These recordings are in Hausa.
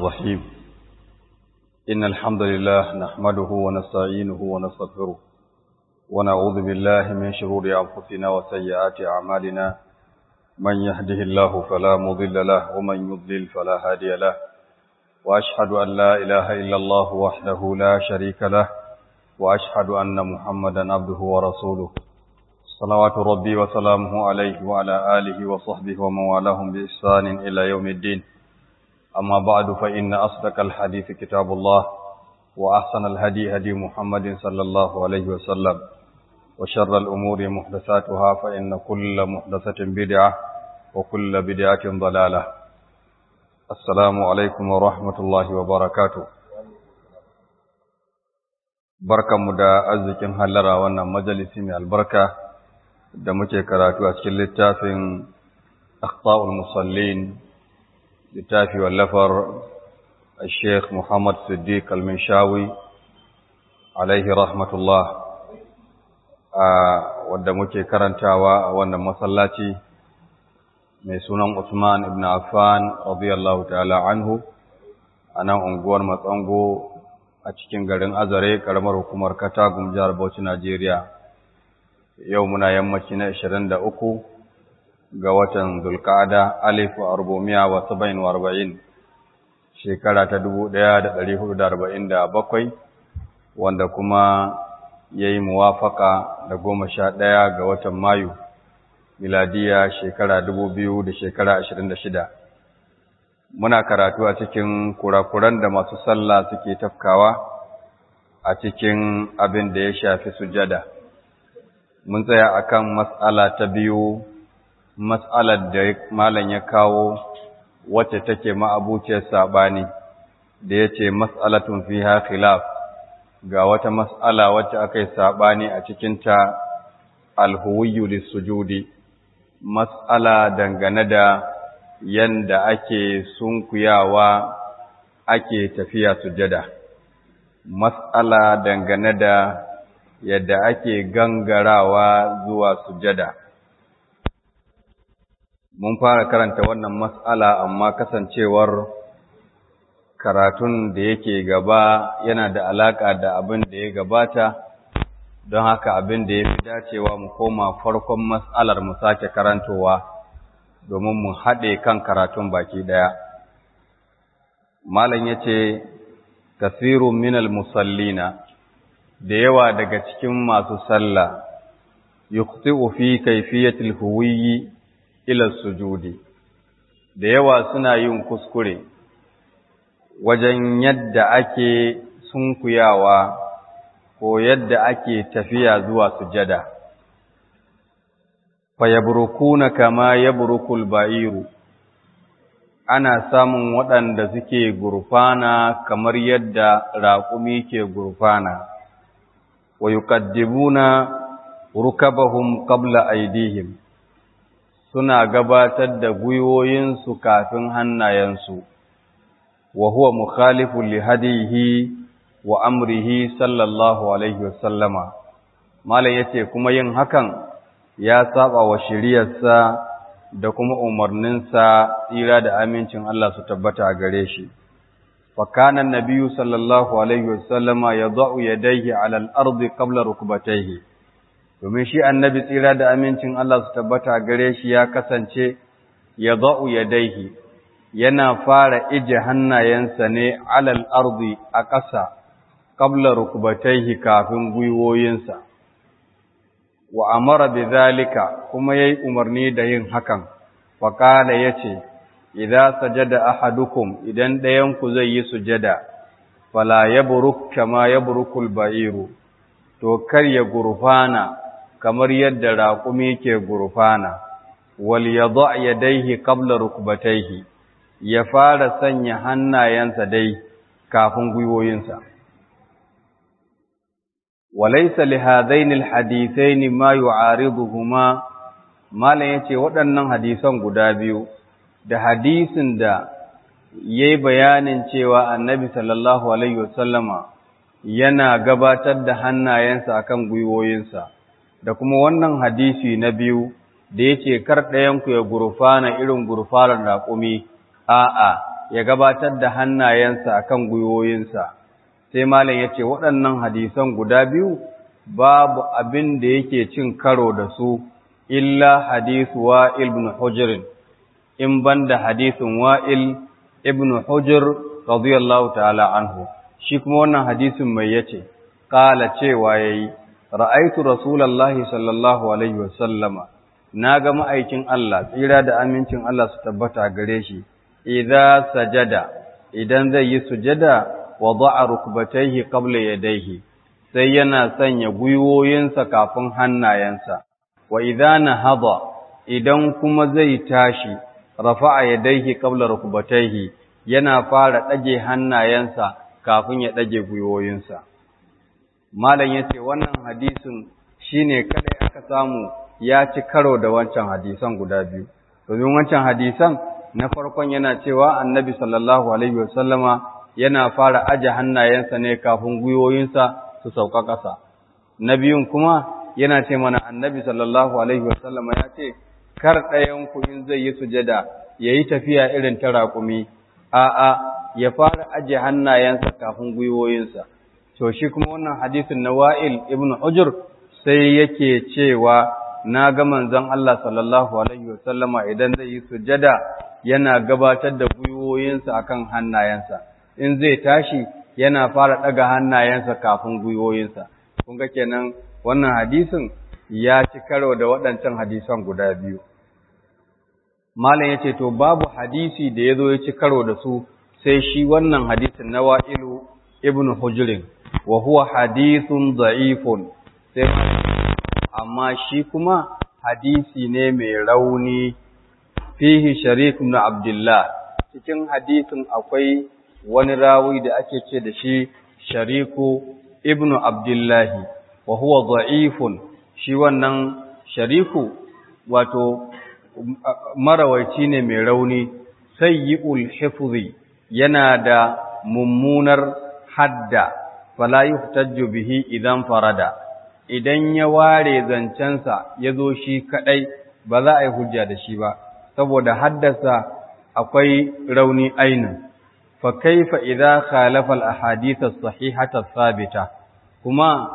الرحيم إن الحمد لله نحمده ونستعينه ونستغفره ونعوذ بالله من شرور أنفسنا وسيئات أعمالنا من يهده الله فلا مضل له ومن يضلل فلا هادي له وأشهد أن لا إله إلا الله وحده لا شريك له وأشهد أن محمدا عبده ورسوله صلوات ربي وسلامه عليه وعلى آله وصحبه ومن والاهم بإحسان إلى يوم الدين أما بعد فإن أصدق الحديث كتاب الله وأحسن الهدي هدي محمد صلى الله عليه وسلم وشر الأمور محدثاتها فإن كل محدثة بدعة وكل بدعة ضلالة السلام عليكم ورحمة الله وبركاته barkanmu da arzikin hallara wannan majalisi mai albarka da muke karatu a cikin littafin akhta'ul musallin littafi wallafar Sheikh Muhammad Siddiq Al-Minshawi alaihi rahmatullah wadda muke karantawa a wannan masallaci mai sunan Usman ibn Affan radiyallahu ta'ala anhu a nan unguwar Matsango a cikin garin Azare karamar hukumar Katagum jihar Bauchi Najeriya yau muna yammaci na 23 ga watan Zulqa'ada alif wa arbumiya wa saba'in wa arba'in shekara ta 1447 wanda kuma yayi muwafaka da goma sha ɗaya ga watan Mayu miladiya shekara dubu biyu da shekara ashirin da shida muna karatu a cikin kurakuran da masu sallah suke tafkawa a cikin abin da ya shafi sujada mun tsaya akan mas'ala ta biyu mas'alar da malam ya kawo wacce take ma'abuciyar sabani da yace mas'alatun fiha khilaf ga wata mas'ala wacce akai sabani a cikin ta alhuwiyyu lisujudi mas'ala dangane da yanda ake sunkuyawa ake tafiya sujada mas'ala dangane da yadda ake gangarawa zuwa sujada mun fara karanta wannan mas'ala amma kasancewar karatun da yake gaba yana da alaka da abin da ya gabata don haka abin da ya fi dacewa mu koma farkon mas'alar mu sake karantowa domin mu haɗe kan karatun baki ɗaya malam ya ce kasirun minal musallina da yawa daga cikin masu sallah yukhti'u fi kayfiyatil huwiyyi ila sujudi da yawa suna yin kuskure wajen yadda ake sunkuyawa ko yadda ake tafiya zuwa sujada fayabrukuna kama yabrukul ba'iru ana samun waɗanda suke gurfana kamar yadda raƙumi ke gurfana wa yuqaddimuna rukabahum qabla aydihim suna gabatar da gwiwoyinsu kafin hannayensu wa huwa mukhalifu li hadihi wa amrihi sallallahu alaihi wasallama malam yace kuma yin hakan ya saba wa shiriyarsa da kuma umarninsa tsira da amincin Allah su tabbata a gare shi fa kana annabiyyu sallallahu alaihi wasallama yad'u yadayhi ala al-ardi qabla rukbatayhi domin shi annabi tsira da amincin Allah su tabbata a gare shi ya kasance yad'u yadayhi yana fara ije hannayensa ne alal ardi a ƙasa qabla rukbatayhi kafin gwiwoyinsa wa amara bi zalika kuma yayi umarni da yin hakan fa qala yace idza sajada ahadukum idan ɗayan ku zai yi sujada fala yabruk kama yabrukul ba'iru to kar ya gurfana kamar yadda raƙumi ke gurfana wal yadha yadayhi qabla rukbatayhi ya fara sanya hannayensa dai kafin gwiwoyinsa وليس لهذين الحديثين ما يعارضهما malam yace waɗannan hadisan guda biyu da hadisin da yayi bayanin cewa annabi sallallahu alaihi wasallama yana gabatar da hannayensa akan gwiwoyinsa da kuma wannan hadisi na biyu da yace kar ɗayan ku ya gurfana irin gurfanar raƙumi a'a ya gabatar da hannayensa akan gwiwoyinsa sai malam yace waɗannan hadisan guda biyu babu abin da yake cin karo da su illa hadithu wa'il ibn hujr in banda hadithun wa'il ibn hujr radiyallahu ta'ala anhu shi kuma wannan hadisin mai yace qala cewa yayi ra'aitu rasulullahi sallallahu alaihi wasallama naga ma'aikin Allah tsira da amincin Allah su tabbata gare shi idza sajada idan zai yi sujada wada'a rukbatayhi qabla yadayhi sai yana sanya gwiwoyinsa kafin hannayensa wa idza nahada idan kuma zai tashi rafa'a yadayhi qabla rukbatayhi yana fara dage hannayensa kafin ya dage gwiwoyinsa malam yace wannan hadisin shine kadai aka samu ya ci karo da wancan hadisan guda biyu domin wancan hadisan na farkon yana cewa annabi sallallahu alaihi wasallama yana fara aje hannayensa ne kafin gwiwoyinsa su sauka ƙasa na biyun kuma yana ce mana annabi sallallahu alaihi wasallama ya ce kar ɗayan ku in zai yi sujada yayi tafiya irin ta raƙumi a'a ya fara aje hannayensa kafin gwiwoyinsa to shi kuma wannan hadisin na Wa'il ibn Hujr sai yake cewa na ga manzon Allah sallallahu alaihi wasallama idan zai yi sujada yana gabatar da gwiwoyinsa akan hannayensa in zai tashi yana fara daga hannayensa kafin gwiwoyinsa kun ga kenan wannan hadisin ya ci karo da waɗancan hadisan guda biyu malam yace to babu hadisi da yazo ya ci karo da su sai shi wannan hadisin na Wa'ilu ibn Hujr wa huwa hadithun da'ifun sai amma shi kuma hadisi ne mai rauni fihi sharik ibn abdullah cikin hadisin akwai wani rawi da ake ce da shi shariku ibn abdullah wa huwa da'ifun shi wannan shariku wato marawaici ne mai rauni sayyi'ul hifzi yana da mummunar hadda fala yuhtajju bihi idan farada idan ya ware zancensa ya zo shi kaɗai ba za a yi hujja da shi ba, saboda haddasa akwai rauni ainin, fa kaifa idza khalafa al-ahadith as-sahihata sabita kuma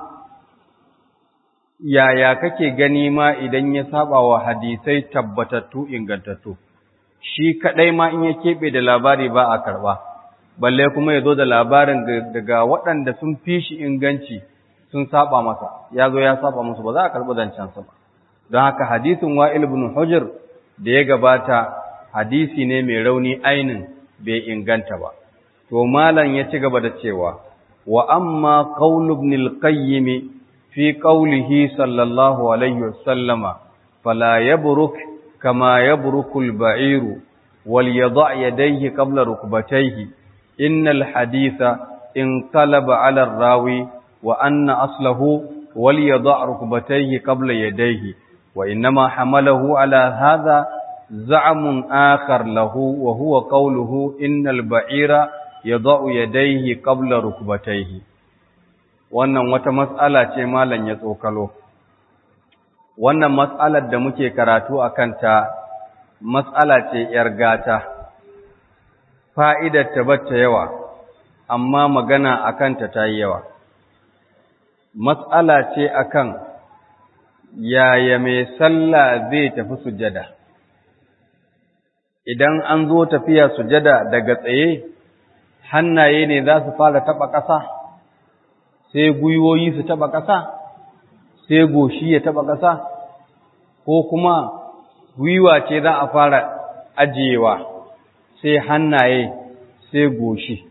yaya kake gani ma idan ya saba wa hadisai tabbatattu ingantattu shi kaɗai ma in ya keɓe da labari ba a karɓa balle kuma ya zo da labarin daga waɗanda sun fi shi inganci sun saba masa ya zo ya saba musu ba za a karɓi zancensa ba don haka hadisin wa'il ibn hujr da ya gabata hadisi ne mai rauni ainin bai inganta ba to malam ya ci gaba da cewa wa amma qaul ibn al-qayyim fi qawlihi sallallahu alaihi wasallama fala yabruk kama yabruku al-ba'iru wal yada' yadayhi qabla rukbatayhi innal haditha inqalaba 'ala ar-rawi وأن أصله وليضع ركبتيه قبل يديه وإنما حمله على هذا زعم آخر له وهو قوله إن البعير يضع يديه قبل ركبتيه wannan wata mas'ala ce malam ya tsokalo wannan mas'alar da muke karatu a kanta mas'ala ce ‘yar gata fa'idar ta bata yawa amma magana a kanta ta yi yawa matsala ce akan yaya mai sallah zai tafi sujada idan an zo tafiya sujada daga tsaye hannaye ne za su fara taba ƙasa sai gwiwoyi su taba ƙasa sai goshi ya taba ƙasa ko kuma gwiwa ce za a fara ajiyewa sai hannaye sai goshi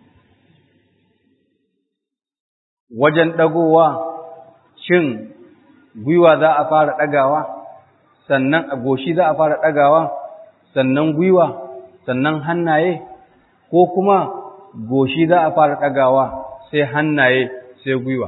wajen ɗagowa shin gwiwa za a fara ɗagawa sannan a goshi za a fara ɗagawa sannan gwiwa sannan hannaye ko kuma goshi za a fara ɗagawa sai hannaye sai gwiwa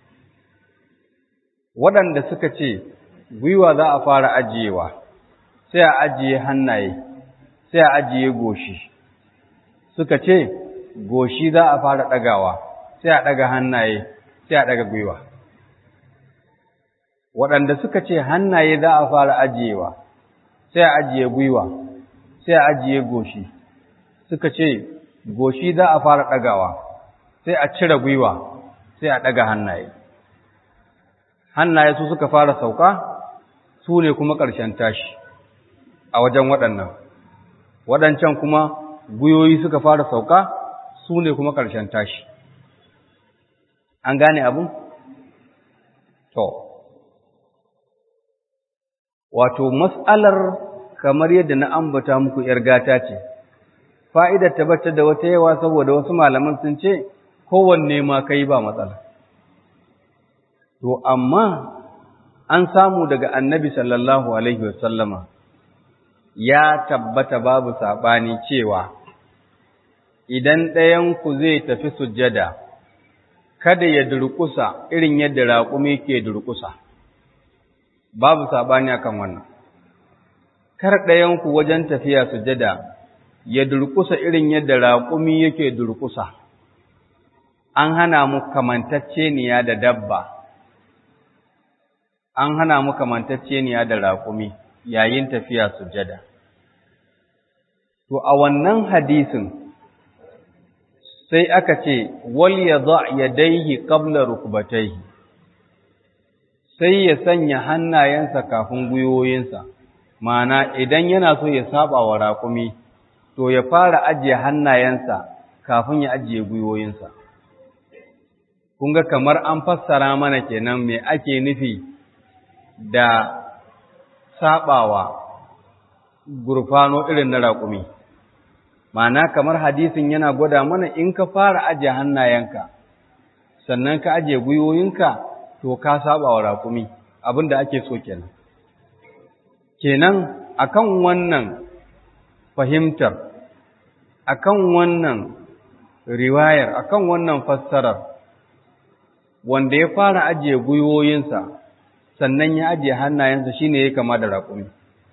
waɗanda suka ce gwiwa za a fara ajiyewa sai a ajiye hannaye sai a ajiye goshi suka ce goshi za a fara ɗagawa sai a ɗaga hannaye sai a ɗaga gwiwa waɗanda suka ce hannaye za a fara ajiyewa sai a ajiye gwiwa sai a ajiye goshi suka ce goshi za a fara ɗagawa sai a cire gwiwa sai a ɗaga hannaye hannaye su suka fara sauka su ne kuma ƙarshen tashi a wajen waɗannan waɗancan kuma gwiwoyi suka fara sauka su ne kuma ƙarshen tashi an gane abin? to wato mas'alar kamar yadda na ambata muku ‘yar gata ce fa'idar tabbatar da wata yawa saboda wasu malaman sun ce kowanne ma kai ba matsala to amma an samu daga annabi sallallahu alaihi wasallama ya tabbata babu saɓani cewa idan ɗayanku zai tafi sujjada kada ya durƙusa irin yadda raƙumi ke durƙusa babu saɓani akan wannan kar ɗayanku wajen tafiya sujjada ya durƙusa irin yadda raƙumi yake durƙusa an hana mu kamantacceniya da dabba an hana mu kamantacceniya da raƙumi yayin tafiya sujjada to a wannan hadisin sai aka ce wal yadha yadayhi qabla rukbatayhi sai ya sanya hannayensa kafin gwiwoyinsa ma'ana idan yana so ya saba wa raƙumi to ya fara ajiye hannayensa kafin ya ajiye gwiwoyinsa kun ga kamar an fassara mana kenan me ake nufi da sabawa gurfano irin na raƙumi ma'ana kamar hadisin yana gwada mana in ka fara ajiye hannayenka sannan ka ajiye gwiwoyinka to ka saba wa raƙumi abin da ake so kenan kenan akan wannan fahimtar akan wannan riwayar akan wannan fassarar wanda ya fara ajiye gwiwoyinsa sannan ya ajiye hannayensa shine ya kama da raƙumi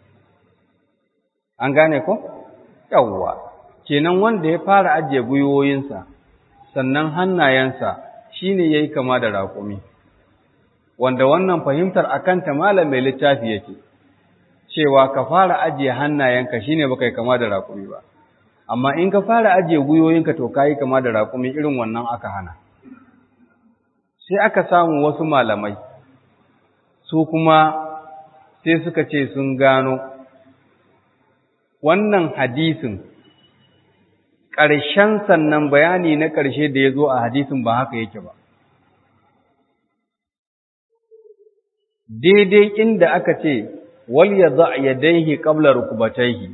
an gane ko yawwa kenan wanda ya fara ajiye gwiwoyinsa sannan hannayensa shine yayi kama da raƙumi wanda wannan fahimtar akan ta malam mai littafi yake cewa ka fara ajiye hannayenka shine baka yi kama da raƙumi ba amma in ka fara ajiye gwiwoyinka to kai kama da raƙumi irin wannan aka hana sai aka samu wasu malamai su kuma sai suka ce sun gano wannan hadisin ƙarshen sannan bayani na ƙarshe da ya zo a hadisin ba haka yake ba daidai inda aka ce wal yadha yadayhi qabla rukbatayhi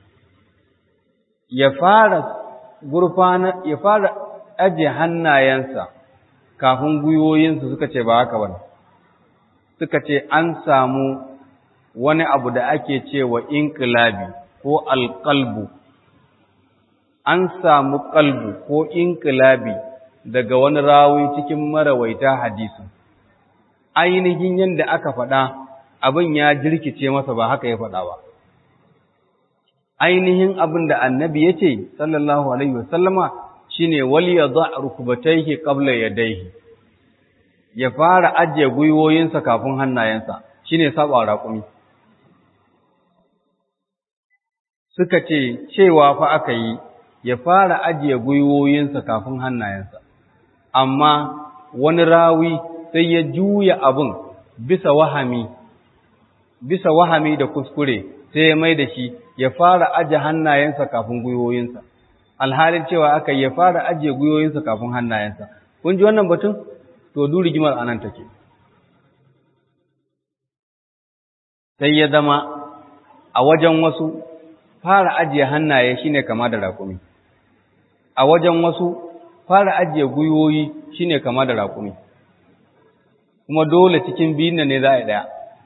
ya fara gurfana ya fara aje hannayensa kafin gwiwoyinsa suka ce ba haka bane suka ce an samu wani abu da ake cewa inqilabi ko alqalbu an samu qalbu ko inqilabi daga wani rawi cikin marawaita hadisin ainihin yadda aka faɗa abin ya jirkice masa ba haka ya faɗa ba. Ainihin abin da annabi ya ce, sallallahu Alaihi wasallama, shi ne wali ya za a rukubataihi ƙabla ya daihi, ya fara ajiye gwiwoyinsa kafin hannayensa, shi ne saba raƙumi. Suka ce, cewa fa aka yi, ya fara ajiye gwiwoyinsa kafin hannayensa, amma wani rawi sai ya juya abin bisa wahami bisa wahami da kuskure sai ya mai da shi ya fara aje hannayensa kafin gwiwoyinsa alhalin cewa aka ya fara aje gwiwoyinsa kafin hannayensa kun ji wannan batun to du rigimar anan take sai ya zama a wajen wasu fara ajiye hannaye shine kama da raƙumi a wajen wasu fara ajiye gwiwoyi shine kama da raƙumi kuma dole cikin biyun ne za a yi ɗaya.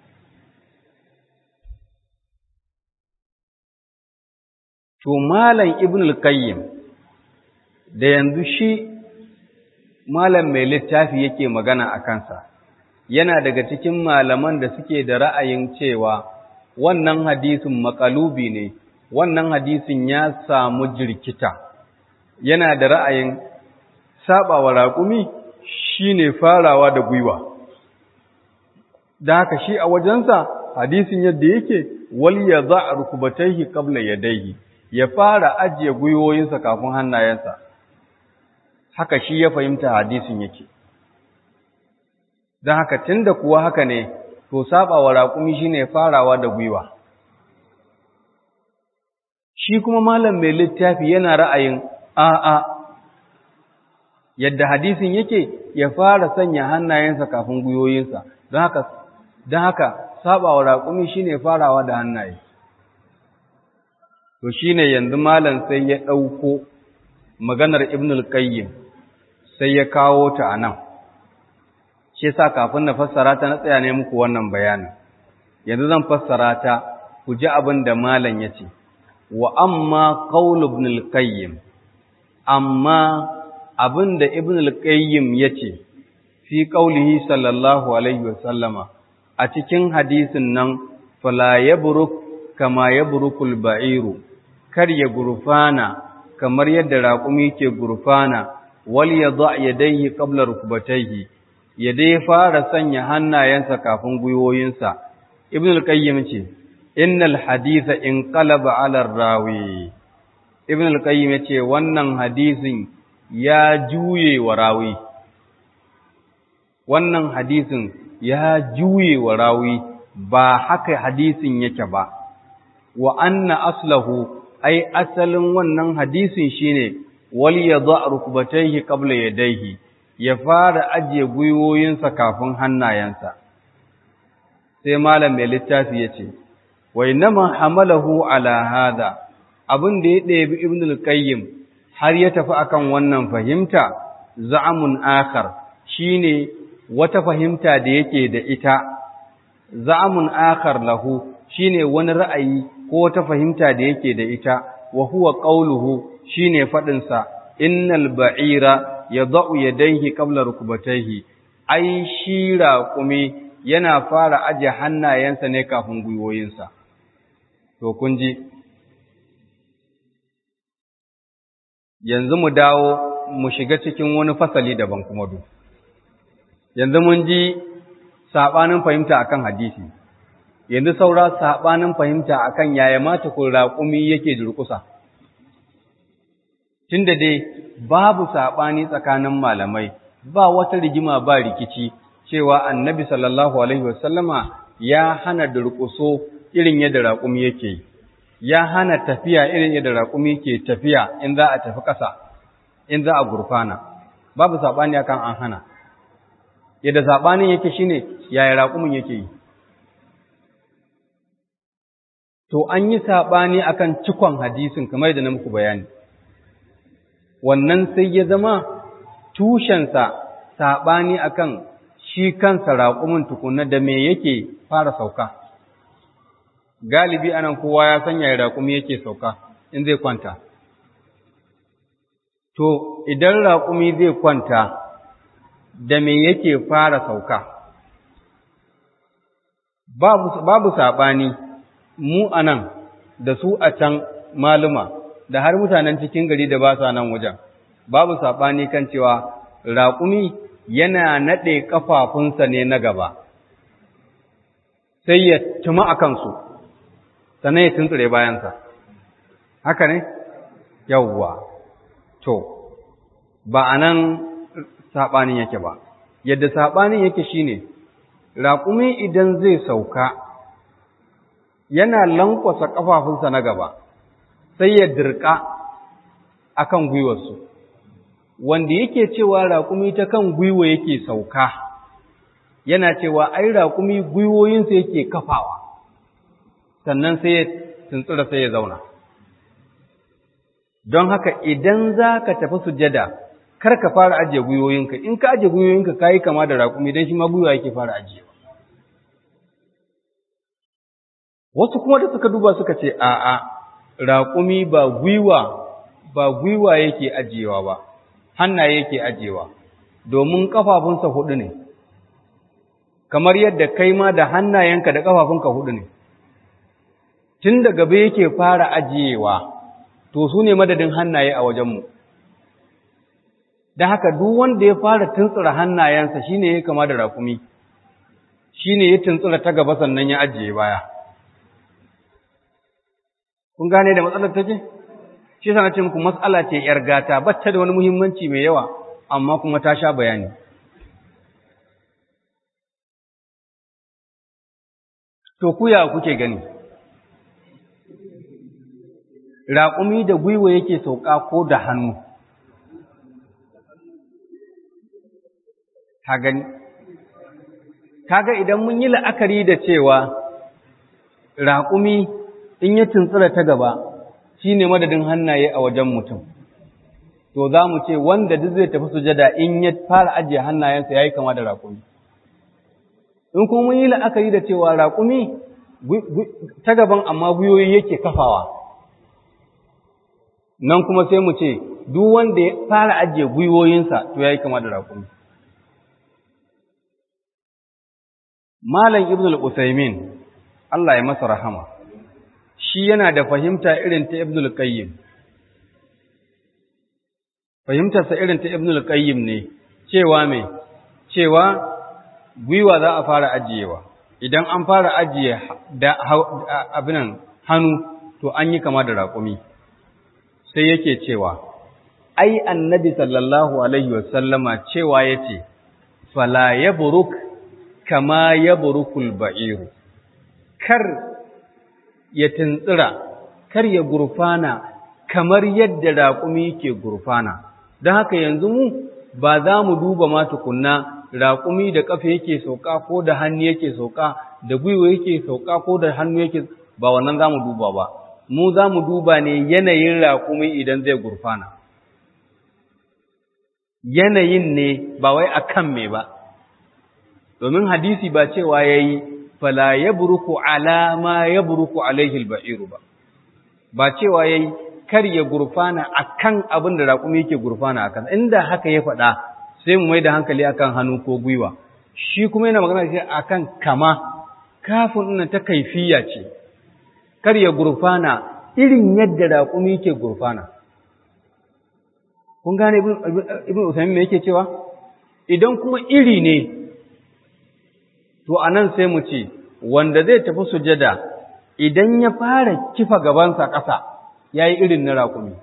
To, Malam Ibn al-Qayyim da yanzu shi Malam mai littafi yake magana a kansa, yana daga cikin malaman da suke da ra'ayin cewa wannan hadisin makalubi ne, wannan hadisin ya samu jirkita, yana da ra'ayin saɓawa raƙumi shi ne farawa da gwiwa. da haka shi a wajensa hadisin yadda yake wal ya za a rukubataihi qabla yadayhi ya fara ajiye gwiwoyinsa kafin hannayensa haka shi ya fahimta hadisin yake don haka tunda kuwa haka ne to saba wa raƙumi shine farawa da gwiwa shi kuma malam mai littafi yana ra'ayin a'a yadda hadisin yake ya fara sanya hannayensa kafin gwiwoyinsa don haka don haka saba wa raƙumi shine farawa da hannaye to shine yanzu malam sai ya ɗauko maganar ibnul qayyim sai ya kawo ta a nan shi yasa kafin na fassara ta na tsaya ne muku wannan bayanin yanzu zan fassara ta ku ji abin da malam ya ce wa amma qaul ibn al-qayyim amma abin da ibn al-qayyim ya ce fi qaulihi sallallahu alaihi wa sallama a cikin hadisin nan fala yabruk kama yabrukul ba'iru kar ya gurfana kamar yadda raƙumi ke gurfana wal yadha yadayhi qabla rukbatayhi ya dai fara sanya hannayensa kafin gwiwoyinsa ibn al-qayyim ce innal haditha inqalaba ala rawi ibn al-qayyim yace wannan hadisin ya juye wa rawi wannan hadisin ya juye wa rawi ba haka hadisin yake ba wa anna aslahu ai asalin wannan hadisin shine wal yadha rukbatayhi qabla yadayhi ya fara ajiye gwiwoyinsa kafin hannayensa sai malam mai littafi yace wa inma hamalahu ala hada abin da ya ɗebi ibn al-qayyim har ya tafi akan wannan fahimta za'amun akhar shine wata fahimta da yake da ita za'amun akhar lahu shine wani ra'ayi ko wata fahimta da yake da ita wa huwa qawluhu shine fadin sa innal ba'ira yadau yadayhi qabla rukbatayhi ai shi raqumi yana fara aje hannayensa ne kafin gwiwoyinsa to kun ji yanzu mu dawo mu shiga cikin wani fasali daban kuma du yanzu mun ji sabanin fahimta akan hadisi yanzu saura sabanin fahimta akan yaya mata ko raƙumi yake durƙusa tunda dai babu sabani tsakanin malamai ba wata rigima ba rikici cewa annabi sallallahu alaihi wasallama ya hana durƙuso irin yadda raƙumi yake yi ya hana tafiya irin yadda raƙumi ke tafiya in za a tafi ƙasa in za a gurfana babu saɓani akan an hana yadda saɓanin yake shine yaya raƙumin yake yi to an yi saɓani akan cikon hadisin kamar yadda na muku bayani wannan sai ya zama tushensa saɓani akan shi kansa raƙumin tukunna da me yake fara sauka galibi anan kowa ya sanya ya raƙumi yake sauka in zai kwanta. To, idan raƙumi zai kwanta, da me yake fara sauka? Babu, babu saɓani, mu anan da su a can maluma, da har mutanen cikin gari da ba sa nan wajen, babu saɓani kan cewa raƙumi yana naɗe ƙafafunsa ne na gaba, sai ya tuma a kansu. sannan ya tuntsure bayansa haka ne yawwa to ba a nan saɓanin yake ba yadda saɓanin yake shine raƙumi idan zai sauka yana lankwasa ƙafafunsa na gaba sai ya dirka akan gwiwarsu wanda yake cewa raƙumi ta kan gwiwa yake sauka yana cewa ai raƙumi gwiwoyinsa yake kafawa sannan sai ya tuntsura sai ya zauna. Don haka idan za ka tafi sujada, kar ka fara ajiye gwiwoyinka, in ka ajiye gwiwoyinka ka yi kama da raƙumi don shi ma gwiwa yake fara ajiye. Wasu kuma da suka duba suka ce, a'a, raƙumi ba gwiwa, ba gwiwa yake ajiyewa ba, hannaye yake ajiyewa, domin ƙafafunsa huɗu ne, kamar yadda kai ma da hannayenka da ƙafafunka huɗu ne. tun da gaba yake fara ajiyewa, to su ne madadin hannaye a wajenmu. Da haka duk wanda ya fara tuntsura hannayensa shi ne ya kama da rakumi, shi ne ya tuntsura ta gaba sannan ya ajiye baya. Kun gane da matsalar take? shi yasa na ce muku mas'ala ce yar gata bacce da wani muhimmanci mai yawa amma kuma ta sha bayani to ku ya kuke gani raƙumi da gwiwa yake sauka ko da hannu ka gani kaga idan mun yi la'akari da cewa raƙumi in ya tuntsura ta gaba shi ne madadin hannaye a wajen mutum to za mu ce wanda duk zai tafi sujada in ya fara ajiye hannayensa ya yi kama da raƙumi in kuma mun yi la'akari da cewa raƙumi ta gaban amma gwiwoyi yake kafawa nan kuma sai mu ce duk wanda ya fara ajiye gwiwoyinsa to ya yi kama da raƙumi Malam Ibn al-Usaimin, Allah ya masa rahama, shi yana da fahimta irin ta Ibn al-Qayyim. Fahimtarsa irin ta Ibn al-Qayyim ne, cewa mai, cewa gwiwa za a fara ajiyewa, idan an fara ajiye abinan hannu, to an yi kama da raƙumi. Sai yake cewa, ai, annabi sallallahu Alaihi wasallama cewa ya ce, Fala ya buruk kama ya burukul ba'iru, kar ya tuntsira, kar ya gurfana kamar yadda raƙumi ke gurfana, don haka yanzu mu ba za mu duba ma tukunna raƙumi da ƙafa yake sauka ko da hannu yake sauka, da gwiwa yake sauka ko da hannu yake ba wannan za mu duba ba, mu za mu duba ne yanayin raƙumi idan zai gurfana. Yanayin ne ba wai a kan me ba. domin hadisi ba cewa ya yi fala ya buruku alama ya buruku alaihil ba'iru ba, ba cewa ya yi kar ya gurfana a kan abin da raƙumi yake gurfana a kan, inda haka ya faɗa sai mu mai da hankali akan hannu ko gwiwa, shi kuma yana magana shi a kan kama, kafin ina ta kaifiya ce, kar ya gurfana irin yadda raƙumi yake gurfana. Kun gane Ibn Usaimin me yake cewa? Idan kuma iri ne, to a nan sai mu ce, wanda zai tafi sujada idan ya fara kifa gabansa ƙasa ya yi irin na raƙumi.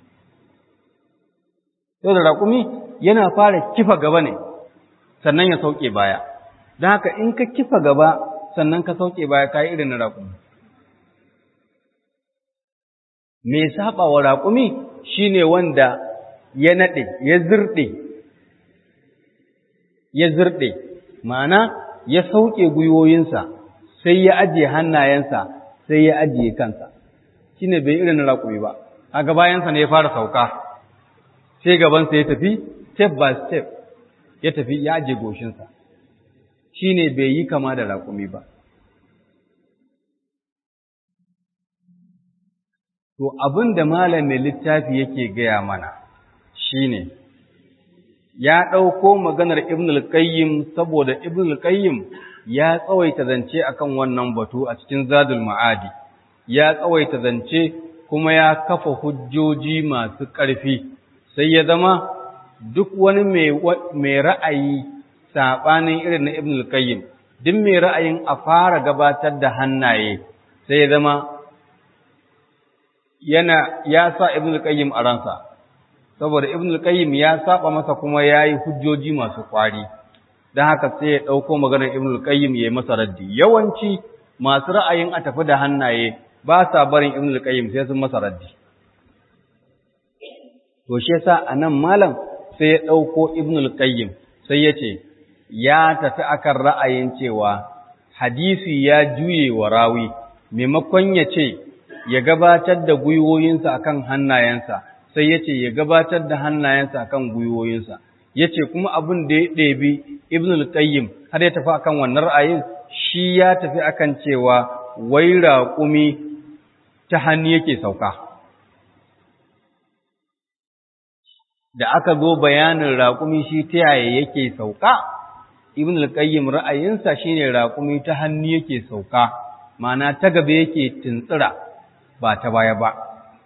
Yau da raƙumi yana fara kifa gaba ne, sannan ya sauke baya, don haka in ka kifa gaba sannan ka sauke baya ka yi irin na raƙumi. Me saɓa wa raƙumi shi ne wanda ya naɗe, ya zirɗe, ya zirɗe, ma'ana ya sauke gwiwoyinsa sai ya ajiye hannayensa sai ya ajiye kansa shi ne bai irin raƙumi ba a gabayansa ne ya fara sauka sai gabansa ya tafi step by step ya tafi ya ajiye goshinsa shi ne bai yi kama da raƙumi ba to abin da malamin littafi yake gaya mana shi ne ya ɗauko maganar Ibn al-Qayyim saboda Ibn al-Qayyim ya tsawaita zance akan wannan batu a cikin Zadul Ma'adi ya tsawaita zance kuma ya kafa hujjoji masu ƙarfi sai ya zama duk wani mai ra'ayi saɓanin irin na Ibn al-Qayyim duk mai ra'ayin a fara gabatar da hannaye sai ya zama yana ya sa Ibn al-Qayyim a ransa saboda ibn al-qayyim ya saba masa kuma yayi hujjoji masu kwari dan haka sai ya dauko maganar ibn al-qayyim yayi masa raddi yawanci masu ra'ayin a tafi da hannaye ba sa barin ibn al-qayyim sai sun masa raddi to shi yasa anan malam sai ya dauko ibn al-qayyim sai ya ce ya tafi akan ra'ayin cewa hadisi ya juye wa rawi maimakon ya ce ya gabatar da gwiwoyinsa akan hannayensa sai ya ce ya gabatar da hannayensa akan gwiwoyinsa ya ce kuma abin da ya ɗebi ibn al-qayyim har ya tafi akan wannan ra'ayin shi ya tafi akan cewa wai raƙumi ta hannu yake sauka da aka zo bayanin raƙumi shi ta yaya yake sauka ibn al-qayyim ra'ayinsa shine raƙumi ta hannu yake sauka ma'ana ta gaba yake tuntsira ba ta baya ba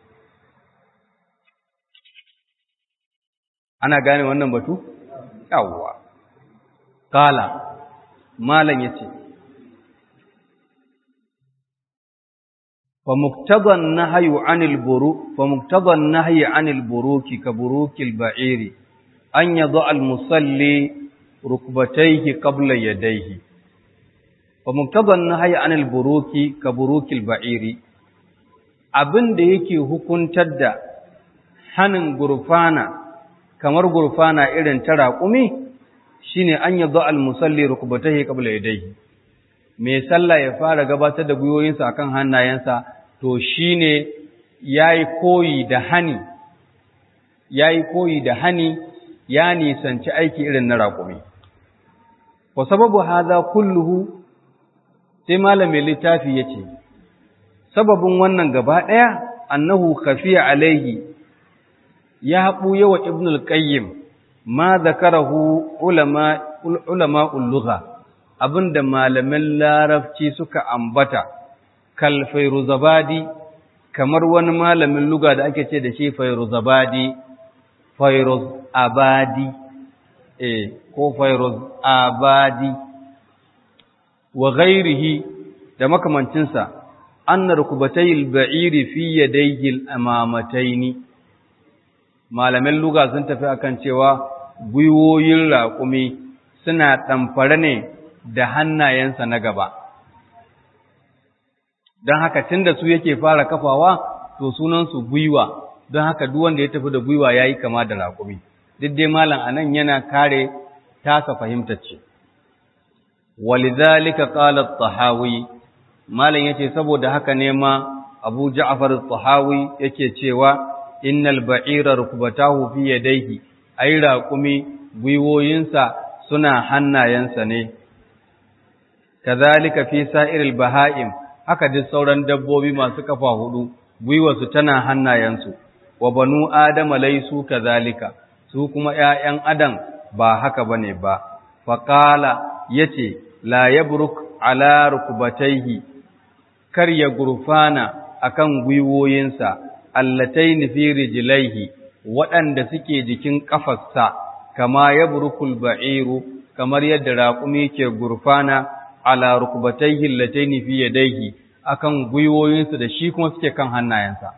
ana gane wannan batu yawwa kala malam yace فمقتضى النهي عن البروك فمقتضى النهي عن البروك كبروك البعير أن يضع المصلي ركبتيه قبل يديه فمقتضى النهي عن البروك كبروك البعير abin da yake hukuntar da hanin gurfana kamar gurfana irin ta raƙumi shine an yadda al-musalli rukbatahi qabla yadayhi mai sallah ya fara gabatar da gwiwoyinsa akan hannayensa to shi ne ya yi koyi da hani, ya yi koyi da hani ya nisanci aiki irin na raƙumi. Wa sababu haza kulluhu sai malamin littafi ya ce, Sababin wannan gaba ɗaya, annahu kafiya alaihi ya haɓu yawa Ibn al-Qayyim ma zakarahu ulama ulluga abinda malamin larabci suka ambata. kal fairuzabadi kamar wani malamin luga da ake ce da shi fairuzabadi fairuz abadi eh ko fairuz abadi wa ghairihi da makamancinsa anna rukubatayil ba'iri fi yadayhi al-amamataini malamin luga sun tafi akan cewa gwiwoyin raƙumi suna ɗamfare ne da hannayensa na gaba don haka tun da su yake fara kafawa to sunansu gwiwa don haka duk wanda ya tafi da gwiwa ya yi kama da raƙumi duk dai malam a nan yana kare tasa fahimtar ce walidhalika qala at-tahawi malam yace saboda haka ne ma Abu Ja'far at-tahawi yake cewa innal ba'ira rukbatahu fi yadayhi ai raƙumi gwiwoyinsa suna hannayensa ne kazalika fi sa'iril baha'im haka duk sauran dabbobi masu kafa hudu gwiwarsu tana hannayensu wa banu adama laisu kazalika su kuma ƴaƴan adam ba haka bane ba faqala yace la yabruk ala rukbatayhi kar ya gurfana akan gwiwoyinsa allatayn fi rijlaihi waɗanda suke jikin kafarsa kama yabrukul ba'iru kamar yadda raƙumi ke gurfana ala rukbatayhi allatayn fi yadayhi akan gwiwoyinsa da shi kuma suke kan hannayensa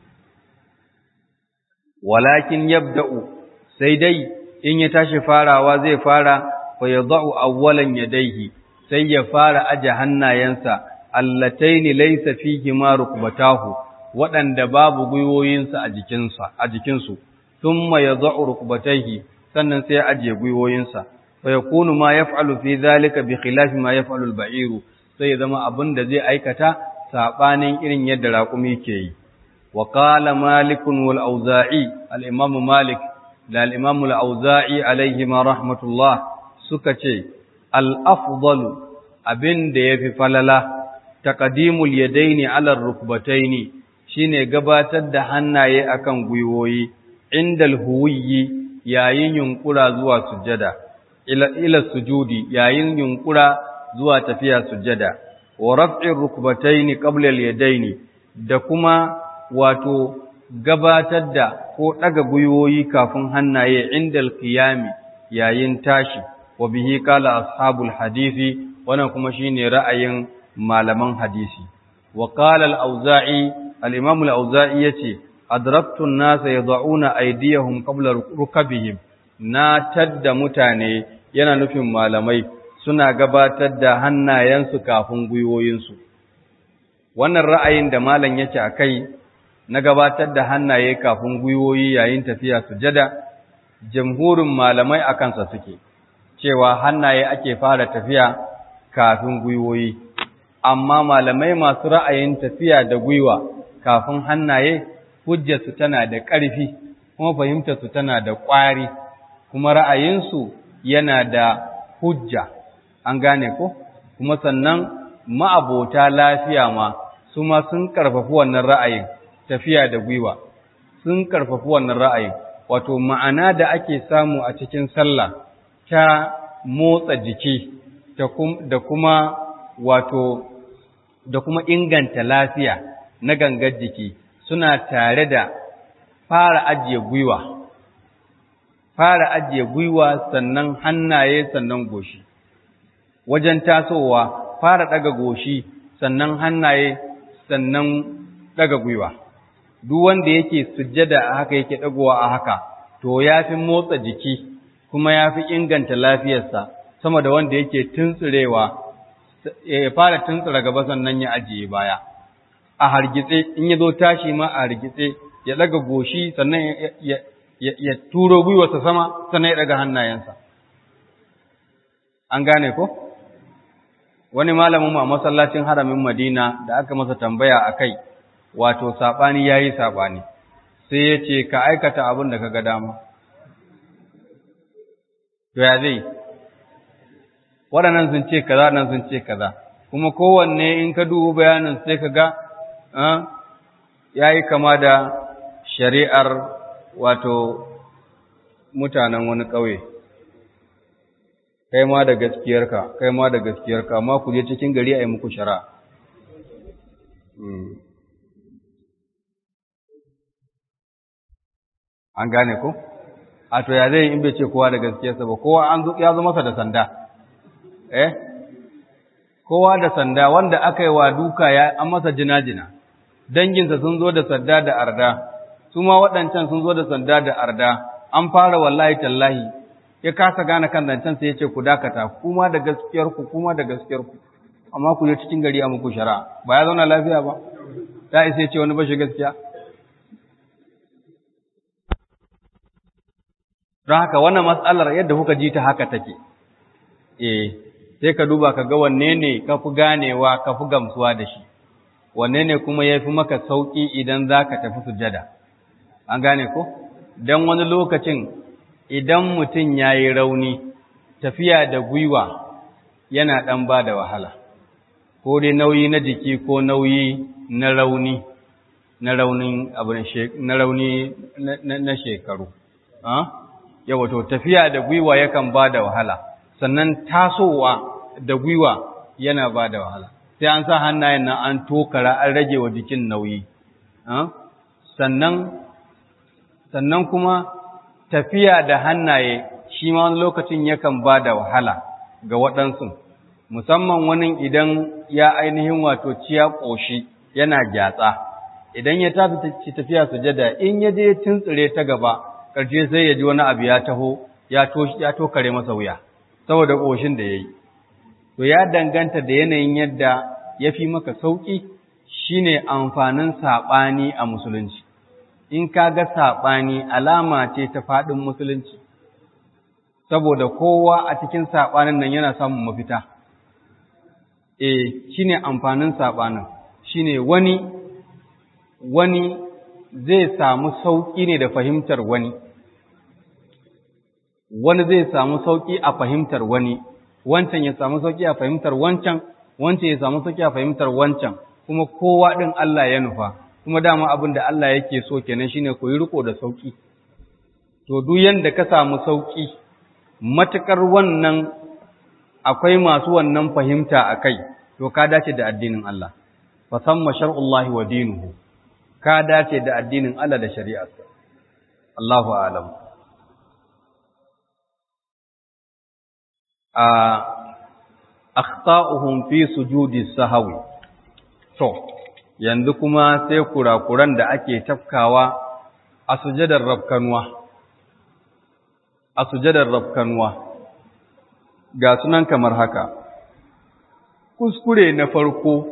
walakin yabda'u sai dai in ya tashi farawa zai fara fa yad'u awwalan yadayhi sai ya fara aje hannayensa allatayn laysa fihi ma rukbatahu waɗanda babu gwiwoyinsa a jikinsa a jikinsu thumma yad'u rukbatayhi sannan sai ya aje gwiwoyinsa fa yakunu ma yaf'alu fi dhalika bi khilafi ma yaf'alu al-ba'iru sai ya zama abin da zai aikata sabanin irin yadda raƙumi ke yi wa qala malik wal auza'i al-imam malik da al-imam al-auza'i alaihi ma rahmatullah suka ce al-afdalu abin da yafi falala taqdimul yadaini ala ar-rukbataini shine gabatar da hannaye akan gwiwoyi indal huwiyyi yayin yunkura zuwa sujjada ila ila sujudi yayin yunkura zuwa tafiya sujjada wa raf'ir rukbataini qabla al-yadaini da kuma wato gabatar da ko daga guyoyi kafin hannaye indal qiyami yayin tashi wa bihi qala ashabul hadisi wannan kuma shine ra'ayin malaman hadisi wa qala al-auza'i al-imam al-auza'i yace adraktu an-nasa yad'una aydiyahum qabla rukabihim na tadda mutane yana nufin malamai suna gabatar da hannayensu kafin gwiwoyinsu. Wannan ra'ayin da malam yake a kai na gabatar da hannaye kafin gwiwoyi yayin tafiya sujada, jamhurin malamai a kansa suke, cewa hannaye ake fara tafiya kafin gwiwoyi. Amma malamai masu ra'ayin tafiya da gwiwa kafin hannaye, hujjarsu tana da ƙarfi, kuma fahimtarsu tana da ƙwari, kuma ra'ayinsu yana da hujja. an gane ko kuma sannan ma'abota lafiya ma su ma sun karfafi wannan ra'ayin tafiya da gwiwa sun karfafi wannan ra'ayin wato ma'ana da ake samu a cikin sallah ta motsa jiki da kuma wato da kuma inganta lafiya na gangar jiki suna tare da fara ajiye gwiwa fara ajiye gwiwa sannan hannaye sannan goshi wajen tasowa fara ɗaga goshi sannan hannaye sannan daga gwiwa duk wanda yake sujjada a haka yake dagowa a haka to yafi motsa jiki kuma yafi inganta lafiyarsa sama da wanda yake tuntsurewa ya fara tuntsura gaba sannan ya ajiye baya a hargitse in ya zo tashi ma a hargitse ya daga goshi sannan ya, ya, turo gwiwarsa sama sannan ya daga hannayensa an gane ko wani malamin mu a masallacin haramin Madina da aka masa tambaya akai wato sabani yayi sabani sai ya ce ka aikata abin da kaga dama to ya zai waɗannan sun ce kaza nan sun ce kaza kuma kowanne in ka duba bayanin sai ka ga ya yi kama da shari'ar wato mutanen wani ƙauye kai ma da gaskiyarka kai ma da gaskiyarka amma ku je cikin gari a yi muku shara an gane ku a to ya zai in bai ce kowa da gaskiyarsa ba kowa an ya zo masa da sanda eh kowa da sanda wanda aka yi wa duka ya an masa jina-jina danginsa sun zo da sanda da arda su ma waɗancan sun zo da sanda da arda an fara wallahi tallahi ya kasa gane kan zancen sai ya ce ku dakata kuma da gaskiyarku kuma da gaskiyarku amma ku je cikin gari a muku shara ba ya zauna lafiya ba ta isa ya ce wani bashi gaskiya don haka wannan matsalar yadda kuka ji ta haka take eh sai ka duba ka ga wanne ne ka fi ganewa ka fi gamsuwa da shi wanne ne kuma ya fi maka sauƙi idan za ka tafi sujada an gane ko don wani lokacin idan mutum ya yi rauni tafiya da gwiwa yana ɗan ba da wahala ko dai nauyi na jiki ko nauyi na rauni na raunin abin na rauni na shekaru yawa to tafiya da gwiwa yakan ba da wahala sannan tasowa da gwiwa yana ba da wahala sai an sa hannayen nan an tokara an rage wa jikin nauyi sannan sannan kuma tafiya da hannaye shi ma wani lokacin yakan ba da wahala ga waɗansu musamman wani idan ya ainihin wato ciya ƙoshi yana gyatsa idan ya tafi tafiya sujada in ya je tuntsire ta gaba ƙarshe sai ya ji wani abu ya taho ya tokare masa wuya saboda ƙoshin da ya yi to ya danganta da yanayin yadda ya fi maka sauƙi shine amfanin saɓani a musulunci in ka ga saɓani alama ce ta faɗin musulunci saboda kowa a cikin saɓanin nan yana samun mafita e shine amfanin saɓanin shine wani wani zai samu sauƙi ne da fahimtar wani wani zai samu sauƙi a fahimtar wani wancan ya samu sauƙi a fahimtar wancan wancan ya samu sauƙi a fahimtar wancan kuma kowa ɗin Allah ya nufa kuma dama abin da Allah yake so kenan shine ku yi riko da sauƙi to duk yanda ka samu sauƙi matukar wannan akwai masu wannan fahimta a kai to ka dace da addinin Allah fa samma shar'ullahi wa dinuhu ka dace da addinin Allah da shari'arsa Allahu a'lam a akhta'uhum fi sujudi sahwi to yanzu kuma sai kurakuran da ake tafkawa a sujadar rabkanwa a sujadar rabkanwa ga sunan kamar haka kuskure na farko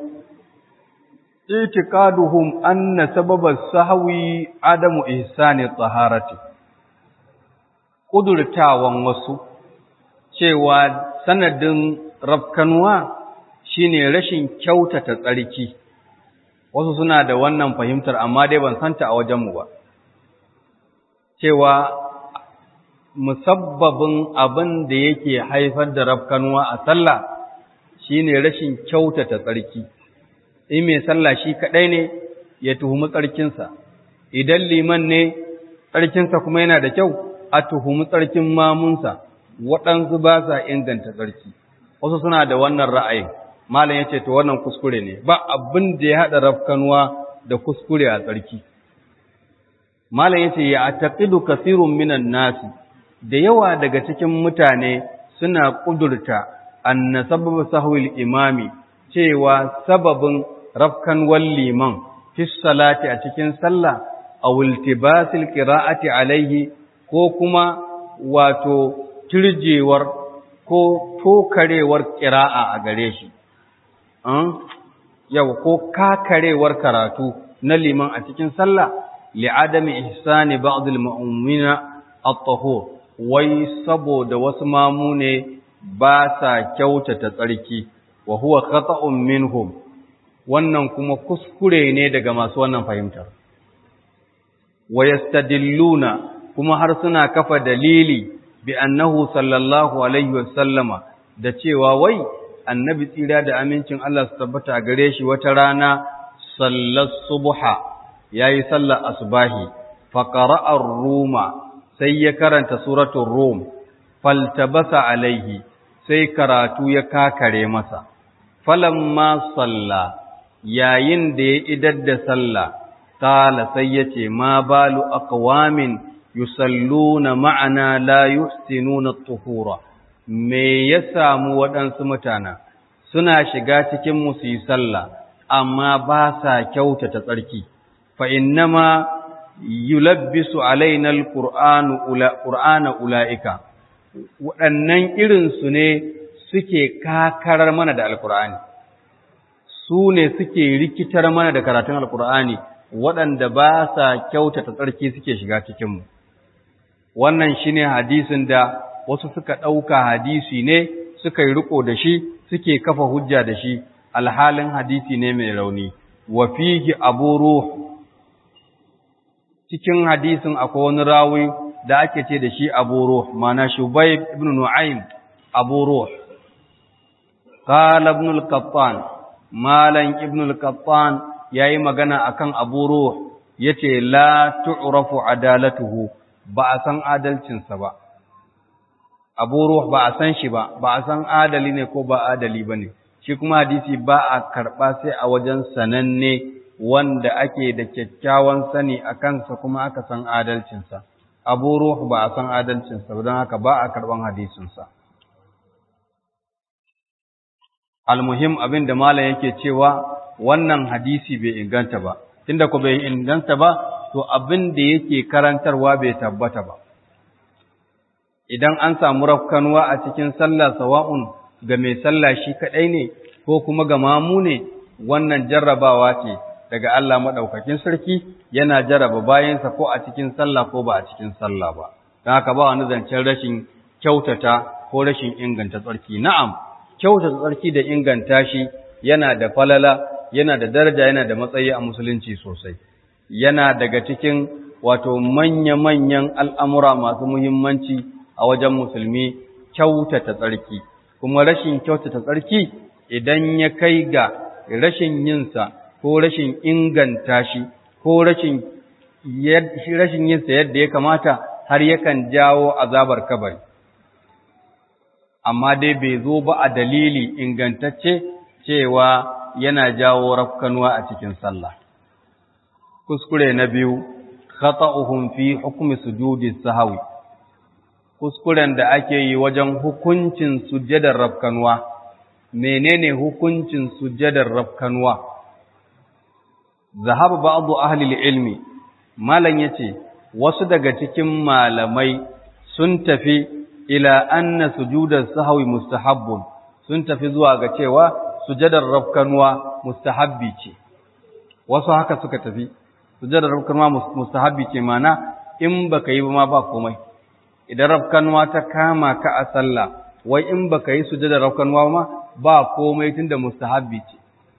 itiqaduhum anna sababa sahwi adamu ihsani taharati kudurtawan wasu cewa sanadin rabkanwa shine rashin kyautata tsarki wasu suna da wannan fahimtar amma dai ban santa a wajenmu ba cewa musabbabin abin da yake haifar da rabkanwa a sallah shine rashin kyautata tsarki in mai sallah shi kadai ne ya tuhumi tsarkinsa idan liman ne tsarkinsa kuma yana da kyau a tuhumi tsarkin mamunsa waɗansu ba sa inganta tsarki wasu suna da wannan ra'ayin malam ya ce to wannan kuskure ne ba abin da ya haɗa rafkanuwa da kuskure a tsarki malam ya ce ya taqidu kasirun minan nasi da yawa daga cikin mutane suna ƙudurta anna sababa sahwil imami cewa sababin rafkanwar liman fi salati a cikin sallah aw iltibasil qira'ati alaihi ko kuma wato turjewar ko tokarewar qira'a a gare shi yau ko kakarewar karatu na liman a cikin sallah li'adami ihsani ba'd al-mu'mina at-tahur wai saboda wasu mamu ne ba sa kyautata tsarki wa huwa khata'un minhum wannan kuma kuskure ne daga masu wannan fahimtar wa yastadilluna kuma har suna kafa dalili bi annahu sallallahu alaihi wasallama da cewa wai annabi tsira da amincin Allah su tabbata gare shi wata rana sallar subha yayi sallar asbahi fa qara'a ruma sai ya karanta suratul rum faltabasa alaihi sai karatu ya kakare masa falamma salla yayin da ya idar da sallah qala sai yace ma balu aqwamin yusalluna ma'ana la yuhsinuna at-tuhura me ya samu waɗansu mutana suna shiga cikin mu su yi sallah amma ba sa kyautata tsarki fa innama yulabbisu alaina alqur'anu ula qur'ana ulaika waɗannan irin su ne suke kakarar mana da alqur'ani su ne suke rikitar mana da karatun alqur'ani waɗanda ba sa kyautata tsarki suke shiga cikin mu wannan shine hadisin da wasu suka ɗauka hadisi ne suka yi riko da shi suke kafa hujja da shi alhalin hadisi ne mai rauni wa fihi abu ruh cikin hadisin akwai wani rawi da ake ce da shi abu ruh mana shubayb ibn nu'aym abu ruh qala ibn al-qattan malan ibn al-qattan yayi magana akan abu ruh yace la tu'rafu adalatuhu ba a san adalcinsa ba abu ruh ba a san shi ba ba a san adali ne ko ba adali ba ne shi kuma hadisi ba a karɓa sai a wajen sananne wanda ake da kyakkyawan sani a kansa kuma aka san adalcinsa abu ruh ba a san adalcinsa don haka ba a karɓan hadisinsa almuhim abin da malam yake cewa wannan hadisi bai inganta ba tunda ko bai inganta ba to abin da yake karantarwa bai tabbata ba idan an samu rafkanuwa a cikin sallah sawa'un ga mai sallah shi kadai ne ko kuma ga mamu ne wannan jarrabawa ce daga Allah madaukakin sarki yana jarraba bayansa ko a cikin sallah ko ba a cikin sallah ba don haka ba wani zancen rashin kyautata ko rashin inganta tsarki na'am kyautata tsarki da inganta shi yana da falala yana da daraja yana da matsayi a musulunci sosai yana daga cikin wato manya-manyan al'amura masu muhimmanci a wajen musulmi kyautata tsarki, kuma rashin kyautata tsarki idan ya kai ga rashin yinsa ko rashin inganta shi ko rashin yinsa yadda ya kamata har yakan jawo azabar kabari. Amma dai bai zo ba a dalili ingantacce cewa yana jawo rafkanuwa a cikin sallah. Kuskure na biyu, khata'uhum fi hukmi sujudi sahawi. kuskuren da ake yi wajen hukuncin sujjadar rafkanuwa menene hukuncin sujjadar rafkanuwa zahaba ba'du ahli ilmi malan yace wasu daga cikin malamai sun tafi ila anna sujudar sahwi mustahabbun sun tafi zuwa ga cewa sujjadar rafkanuwa mustahabbi ce wasu haka suka tafi sujjadar rafkanuwa mustahabbi ce mana in baka yi ba ma ba komai idan rafkanuwa ta kama ka a sallah wai in baka yi sujada rafkanuwa ma ba komai tunda mustahabbi ce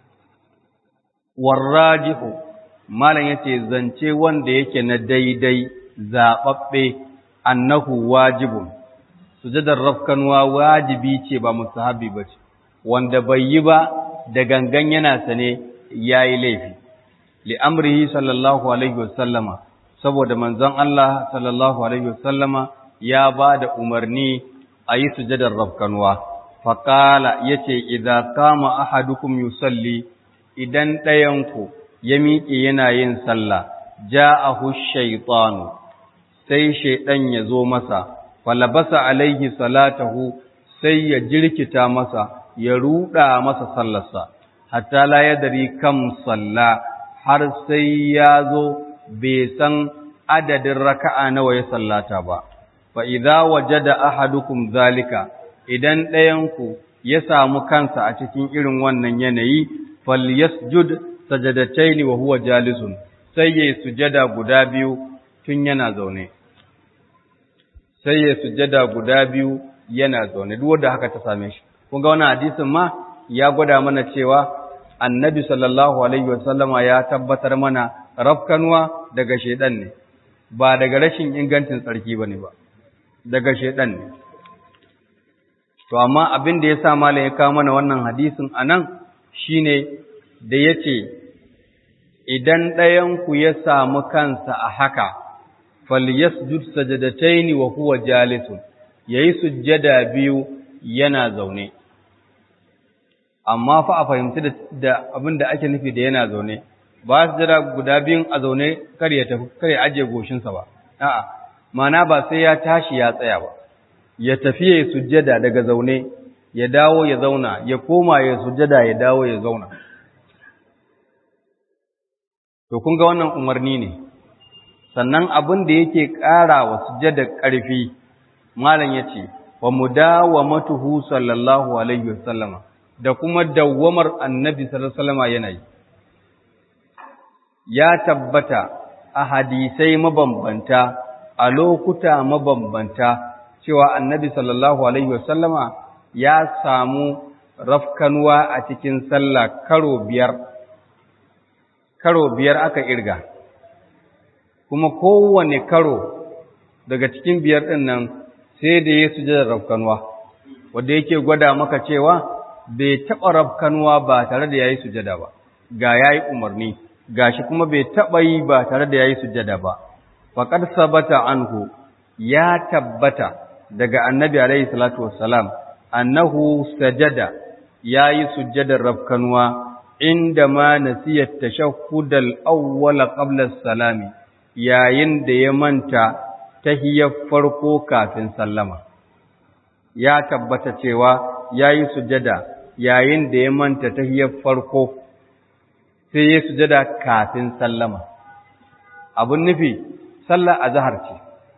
warrajihu malam yace zance wanda yake na daidai zababbe annahu wajibun sujadar rafkanuwa wajibi ce ba mustahabbi bace wanda bai yi ba da gangan yana sane yayi laifi li amrihi sallallahu alaihi wasallama saboda manzon Allah sallallahu alaihi wasallama ya ba da umarni a yi sujadar rafkanuwa, faƙala ya ce, Iza kama ahadukum yusalli idan ɗayanku ya miƙe yana yin sallah, ja a shaitanu, sai shaiɗan ya zo masa, falabasa alaihi salatahu sai ya jirkita masa, ya ruɗa masa sallarsa, hatta la ya dari kam salla, har sai ya zo bai san adadin raka'a nawa ya sallata ba fa idza wajada ahadukum zalika idan ɗayanku ya samu kansa a cikin irin wannan yanayi falyasjud sajadataini wa huwa jalisun sai yayi sujada guda biyu tun yana zaune sai yayi sujada guda biyu yana zaune duk wanda haka ta same shi kun ga wannan hadisin ma ya gwada mana cewa annabi sallallahu alaihi wasallama ya tabbatar mana rafkanwa daga shedan ne ba daga rashin ingancin tsarki bane ba daga shedan ne to amma abin da yasa malam ya kawo mana wannan hadisin anan shine da yace idan ɗayan ku ya samu kansa a haka falyasjud sajadataini wa huwa jalisun yayi sujjada biyu yana zaune amma fa a fahimci da abin da ake nufi da yana zaune ba su jira guda biyun a zaune kar ya tafi kar ya aje goshinsa ba a'a mana ba sai ya tashi ya tsaya ba ya tafi ya sujjada daga zaune ya dawo ya zauna ya koma ya sujjada ya dawo ya zauna to kun ga wannan umarni ne sannan abin da yake ƙara wa sujjada ƙarfi malam yace wa mudawamatuhu sallallahu alaihi wasallama da kuma dawwamar annabi sallallahu alaihi wasallama yana yi ya tabbata a hadisai mabambanta a lokuta mabambanta cewa annabi sallallahu alaihi wasallama ya samu rafkanuwa a cikin sallah karo biyar karo biyar aka irga kuma kowane karo daga cikin biyar ɗin nan sai da ya sujada rafkanuwa wanda yake gwada maka cewa bai taɓa rafkanuwa ba tare da yayi sujada ba ga yayi umarni gashi kuma bai taɓa yi ba tare da yayi sujada ba faqad sabata anhu ya tabbata daga annabi alaihi salatu wassalam annahu sajada yayi sujjadar rafkanuwa inda ma nasiya tashahhud al-awwal qabla as-salami yayin da ya manta tahiyyar farko kafin sallama ya tabbata cewa yayi sujjada yayin da ya manta tahiyyar farko sai ya sujjada kafin sallama abun nufi sallar azhar ce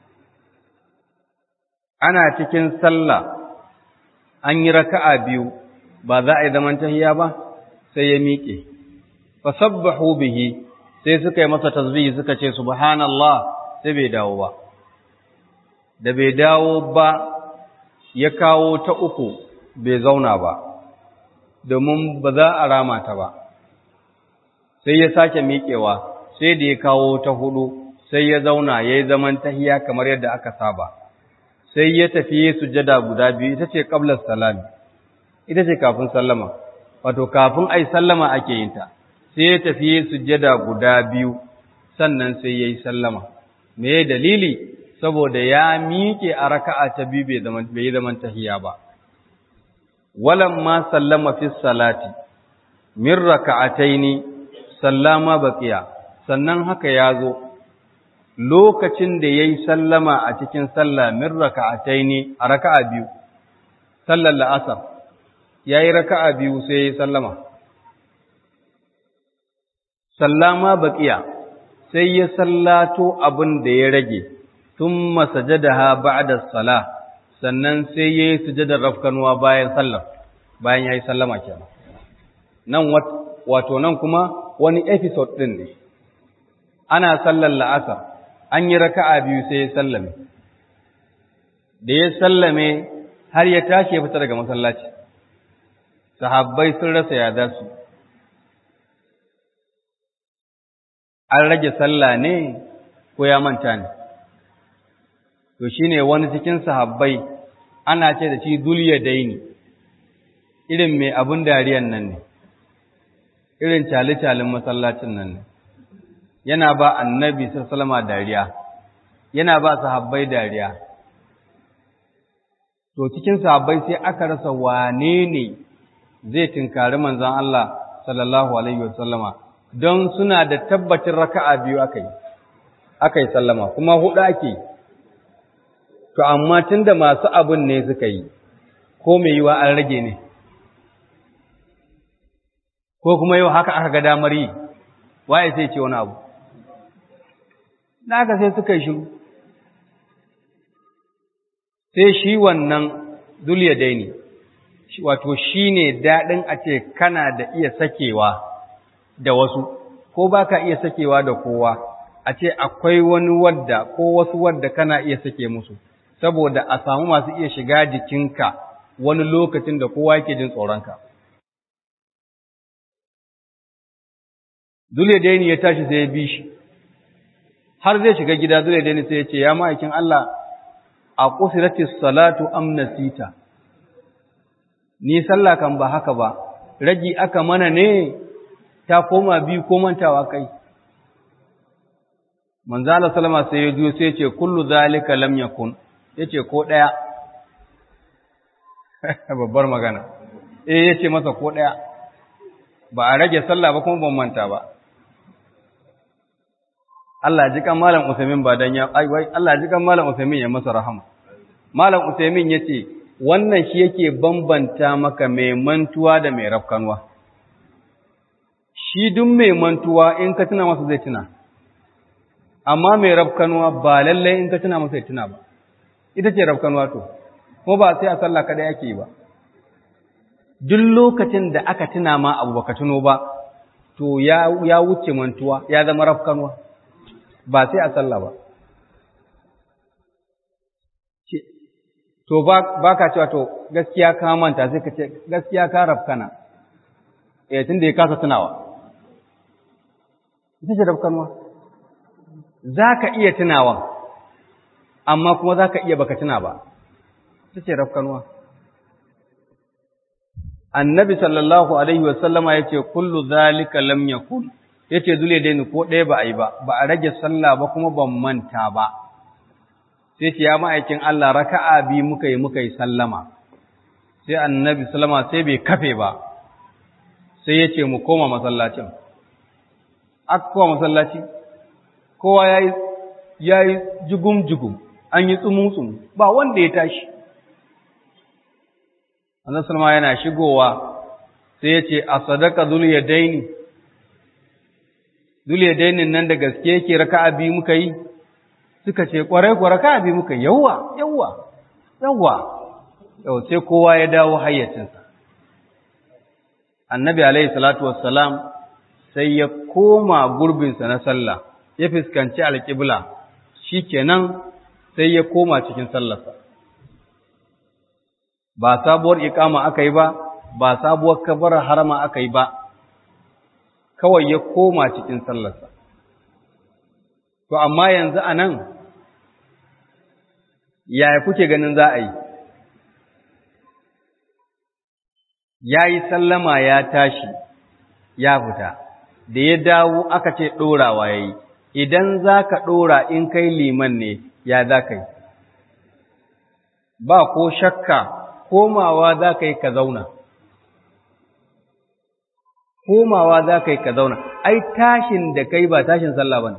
ana cikin sallah an yi raka'a biyu ba za a yi zaman tahiya ba sai ya miƙe fasabbahu bihi sai suka yi masa tasbihi suka ce subhanallah sai bai dawo ba da bai dawo ba ya kawo ta uku bai zauna ba domin ba za a rama ta ba sai ya sake miƙewa sai da ya kawo ta hudu sai ya zauna ya yi zaman tahiya kamar yadda aka saba sai ya tafi sujada guda biyu ita ce qablas salami ita ce kafin sallama wato kafin ai sallama ake yin ta sai ya tafi sujada guda biyu sannan sai yayi sallama me dalili saboda ya miƙe a raka'a ta biyu bai zaman bai zaman tahiya ba walamma sallama fi salati min raka'ataini sallama baqiya sannan haka ya zo lokacin da ya yi sallama a cikin sallah min raka'atai ne a raka'a biyu, sallar la'asar, ya yi raka'a biyu sai ya yi sallama. Sallama baƙiya sai ya sallato abin da ya rage, tun masajada ha ba'da sala, sannan sai ya yi sujadar rafkanuwa bayan sallar, bayan ya yi sallama kenan. Nan wato nan kuma wani episode ɗin ne, ana sallar la'asar. an yi raka'a biyu sai ya sallame da ya sallame har ya tashi ya fita daga masallaci sahabbai sun rasa ya za su an rage sallah ne ko ya manta ne to shine wani cikin sahabbai ana ce da shi dulya daini irin mai abun dariyan nan ne irin cali-calin masallacin nan ne yana ba annabi sallama dariya yana ba sahabbai dariya to cikin sahabbai sai aka rasa wane ne zai tinkari manzon Allah sallallahu alaihi wasallama don suna da tabbacin raka'a biyu akai akai sallama kuma hudu ake to amma tunda masu abun ne suka yi ko mai yiwa an rage ne ko kuma yau haka aka ga damar yi waye sai ce wani abu da aka sai suka yi shiru sai shi wannan duliya daini wato shi ne daɗin a ce kana da iya sakewa da wasu ko ba ka iya sakewa da kowa a ce akwai wani wadda ko wasu wadda kana iya sake musu saboda a samu masu iya shiga jikinka wani lokacin da kowa yake jin tsoronka. Zule daini ya tashi sai ya bi shi, har zai shiga gida zule daini sai ya ce, Ya ma'aikin Allah, a ƙusiratis salatu amnasita, ni sallah kan ba haka ba, ragi aka mana ne ta koma biyu ko mantawa kai. Manzala Salama sai ya juyo sai ya ce, Kullu zalika lam yakun, ya ce ko ɗaya. babbar magana eh yace masa ko daya ba a rage sallah ba kuma ban manta ba Allah ji kan malam Usaimin ba dan ya ai wai Allah ji kan malam Usaimin ya masa rahama malam Usaimin yace wannan shi yake bambanta maka mai mantuwa da mai rafkanwa shi duk mai mantuwa in ka tuna masa zai tuna amma mai rafkanwa ba lalle in ka tuna masa ya tuna ba ita ce rafkanwa to ko ba sai a sallah kada yake ba duk lokacin da aka tuna ma abu baka tuno ba to ya ya wuce mantuwa ya zama rafkanwa ba sai a sallah ba to ba baka cewa to gaskiya ka manta sai ka ce gaskiya ka rafkana eh tunda ya kasa tunawa ita ce rafkanwa zaka iya tunawa amma kuma zaka iya baka tuna ba ita ce rafkanuwa. Annabi sallallahu Alaihi wasallama ya ce, Kullu zalika lam yakun, ya ce zule daini ko ɗaya ba a yi ba, ba a rage sallah ba kuma ban manta ba. Sai ce, Ya ma'aikin Allah raka'a bi muka yi muka yi sallama, sai annabi sallama sai bai kafe ba, sai ya ce mu koma masallacin. Aka koma masallaci, kowa ya yi jugum-jugum, an yi tsumu-tsumu, ba wanda ya tashi. Annabi Sulma yana shigowa sai ya ce a sadaka zuliyadaini zuliyadainin nan da gaske yake raka'a biyu muka yi suka ce kwarai kwa raka'a biyu muka yawa yawa yawa yau sai kowa ya dawo hayyacinsa Annabi alaihi salatu wassalam sai ya koma gurbinsa na sallah ya fuskanci alƙibla shikenan sai ya koma cikin sallarsa ba sabuwar ikama aka yi ba, ba sabuwar kabarar harama aka yi ba, kawai ya koma cikin sallarsa. To, amma yanzu a nan, yaya kuke ganin za a yi? Ya yi sallama ya tashi, ya fita, da ya dawo aka ce ɗorawa ya yi, idan za ka ɗora in kai liman ne, ya za ka yi. Ba ko shakka komawa za ka yi ka zauna. Komawa za ka yi ka zauna, ai tashin da kai ba tashin sallah ba ne.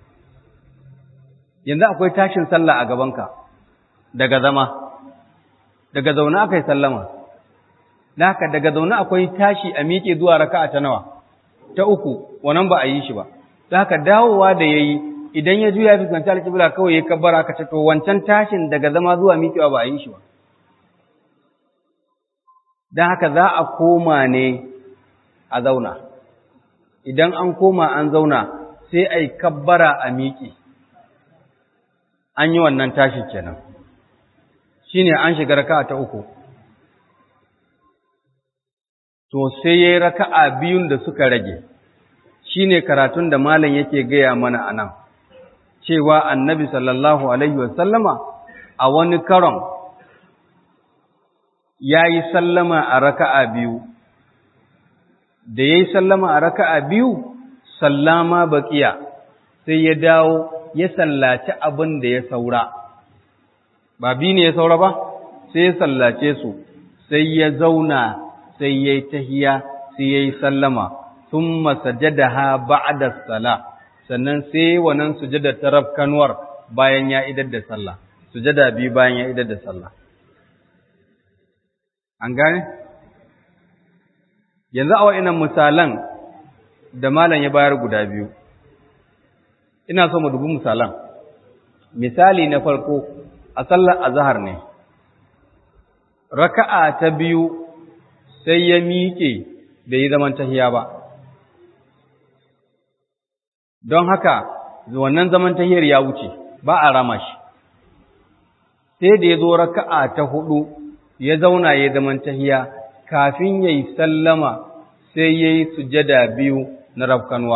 Yanzu akwai tashin sallah a gabanka daga zama, daga zaune aka yi sallama, da haka daga zaune akwai tashi a miƙe zuwa raka'a ta nawa, ta uku, wannan ba a yi shi ba. Da haka dawowa da ya yi, idan ya juya fuskanci alƙibla kawai ya kabbara ka ce, to wancan tashin daga zama zuwa miƙewa ba a yi shi ba. don haka za a koma ne a zauna idan an koma an zauna sai a yi kabbara a miƙe an yi wannan tashi kenan shi ne an shiga raka'a ta uku to sai ya yi raka'a biyun da suka rage shi ne karatun da malam yake gaya mana a nan cewa annabi sallallahu alaihi wasallama a wani karon ya yi sallama a raka'a biyu, da ya yi sallama a raka'a biyu, sallama baƙiya, sai ya dawo ya sallaci abin da ya saura. Ba biyu ne ya saura ba, sai ya sallace su, sai ya zauna, sai ya yi tahiya, sai ya yi sallama, sun masajada ha ba'ada sala, sannan sai wannan sujada ta rafkanuwar bayan ya idar da sallah, sujada biyu bayan ya idar da sallah. An gane? Yanzu a wa'inan misalan da malam ya bayar guda biyu ina so mu dubi misalan misali na farko a sallar azhar ne raka'a ta biyu sai ya miƙe bai yi zaman tahiya ba don haka wannan zaman tahiyar ya wuce ba a rama shi sai da ya zo raka'a ta hudu ya zauna ya zaman tahiya kafin ya yi sallama sai ya yi sujada biyu na rafkanwa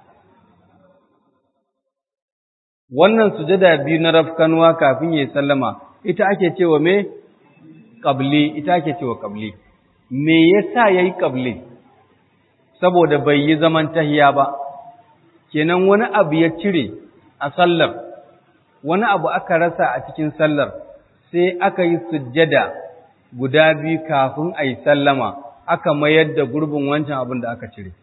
wannan sujada biyu na rafkanwa kafin ya yi sallama ita ake cewa me ƙabli ita ake cewa ƙabli me yasa ya yi ƙabli saboda bai yi zaman tahiya ba kenan wani abu ya cire a sallar wani abu aka rasa a cikin sallar sai aka yi sujjada guda biyu kafin a yi sallama aka mayar da gurbin wancan abin da aka cire